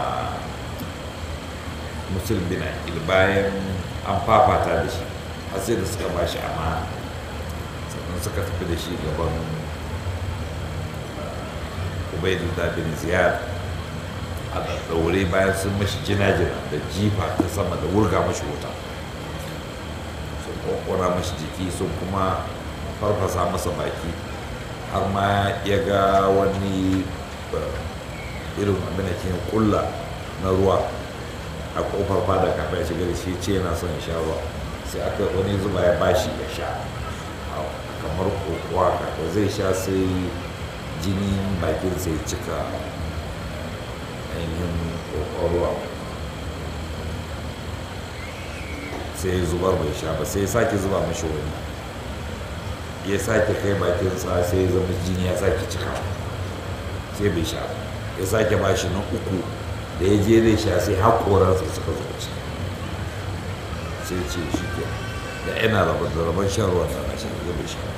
musulun bin aqil bayan an fafata da shi har sai da suka ba shi amana sannan suka tafi da shi gaban ubaidullah bin ziyad a ɗaure bayan sun mashi jina-jina da jifa ta sama da wurga mashi wuta sun kwakwara mashi jiki sun kuma farfasa masa baki har ma ya ga wani irin abin da ke kulla na ruwa a kofar fada kafin ya shiga da shi ce yana son ya sha ruwa sai aka wani zuba ya bashi ya sha kamar kokowa da zai sha sai jinin bakin sai cika ainihin ruwa sai zubar bai sha ba sai sake zuba mashi wani ya sake kai bakinsa sai zama jini ya sake cika sai bai sha ya sake ba shi na uku da ya je zai sha sai haƙoransa suka zo ci sai ce shi ke da yana rabar da rabar shan ruwan da shan ruwa bai sha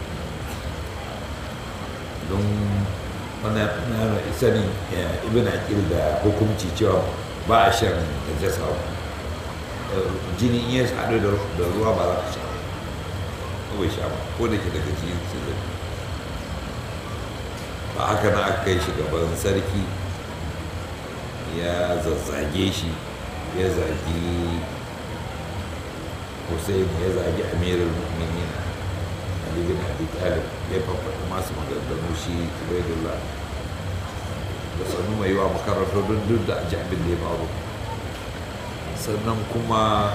don wani yana sanin ibn aqil da hukunci cewa ba a shan najasa jini in ya haɗu da ruwa ba za ka sha ba bai sha ba ko da ke daga cikin zai ba haka na aka kai shi gaban sarki ya zazzage shi ya zagi hussein ya zagi amirul mu'minin ali bin abi talib ya fafaɗi masu maganganu shi ubaidullah da sannu mai yiwa makarantar don duk da aji abin da ya faru sannan kuma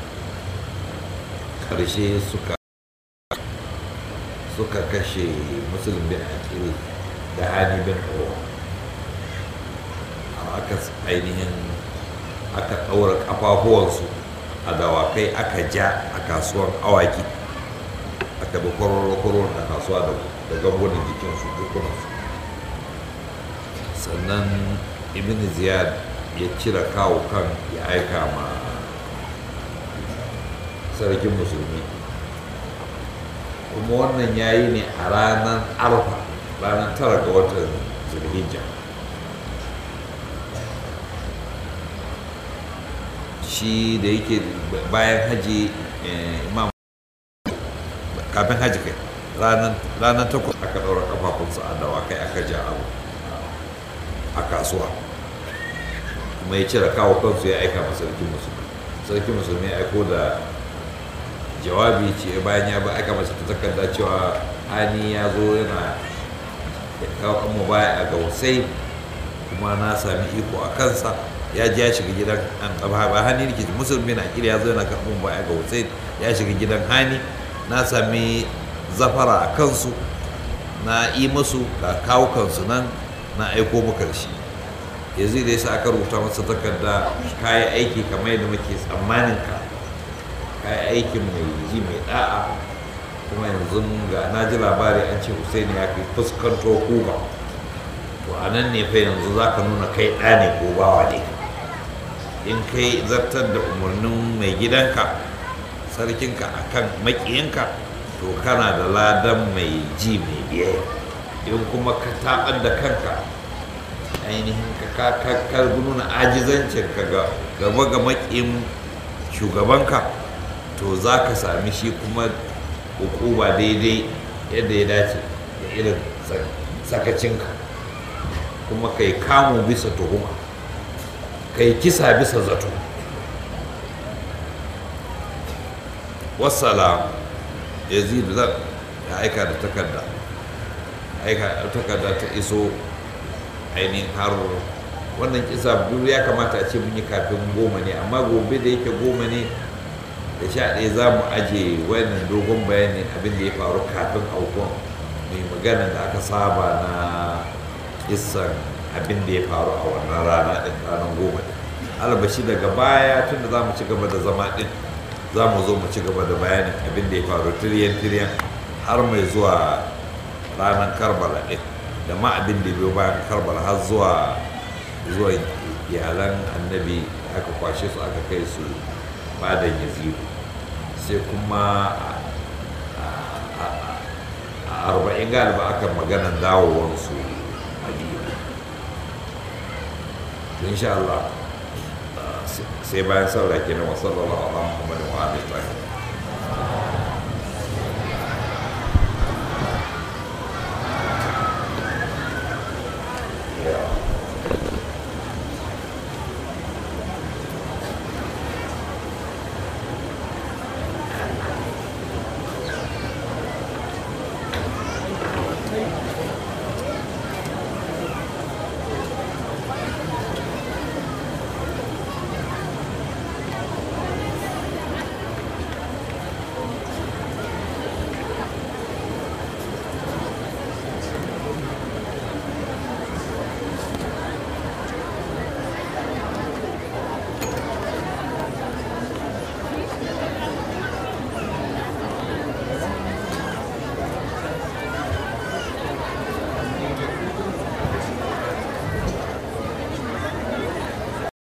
ƙarshe suka suka kashe musulun bin aqil da hani bin uwa aka ainihin aka ɗaura ƙafafuwansu a dawakai aka ja a kasuwar awaki aka bi kwararrakwarar a kasuwa da gangunan jikinsu dukunansu sannan ibn ziyad ya cire kawo kan ya aika ma sarkin musulmi kuma wannan ya yi ne a ranar arfa ranar tara ga watan zulhijja shi da yake bayan haji imam kafin haji kai ranar takwas aka ɗaura kafafunsa a dawakai aka ja abu a kasuwa kuma ya cire kawo kansu ya aika ma sarkin musulmi sarkin musulmi ya aiko da jawabi ce bayan ya ba aika masa ta takarda cewa hani ya zo yana kawo kan baya a gausai kuma na sami iko a kansa ya ji ya shiga gidan ba hani ne ke musulmi na kiri ya zo yana karɓar baya ga hussein ya shiga gidan hani na sami zafara a kansu na yi musu ga kawo kansu nan na aiko maka da shi yanzu da yasa aka rubuta masa takarda kayi aiki kamar yadda muke tsammanin ka kayi aikin mai ji mai da'a kuma yanzu ga na ji labari an ce hussein ya fi fuskanto kuba to a nan ne fa yanzu za ka nuna kai ɗa ne ko bawa ne in kai zartar da umarnin mai gidanka sarkinka a kan maƙiyinka to kana da ladan mai ji mai biyayya in kuma ka taɓar da kanka ainihin ka ka nuna ajizancin ka gaba ga maƙiyin shugabanka to za ka sami shi kuma hukuma daidai yadda ya dace da irin sakacinka kuma kai kamu bisa tuhuma kai kisa bisa zato wasala yazidu zan ya aika da takarda aika takarda ta iso ainihin har wannan kisa biyu ya kamata a ce mun yi kafin goma ne amma gobe da yake goma ne da sha ɗaya za mu aje wannan dogon bayanin abin da ya faru kafin aukuwan mai magana da aka saba na kisan abin da ya faru a wannan rana ɗin ranar goma ɗin albashi daga baya tunda za mu ci gaba da zama ɗin za mu zo mu ci gaba da bayanin abin da ya faru tiriyan tiriyan har mai zuwa ranar karbala ɗin da ma abin da biyo bayan karbala har zuwa zuwa iyalan annabi aka kwashe su aka kai su fadan yazidu sai kuma a arba'in galiba aka maganan dawowarsu madina insha Allah sai bayan saura kenan wa sallallahu alaihi wa sallam wa alihi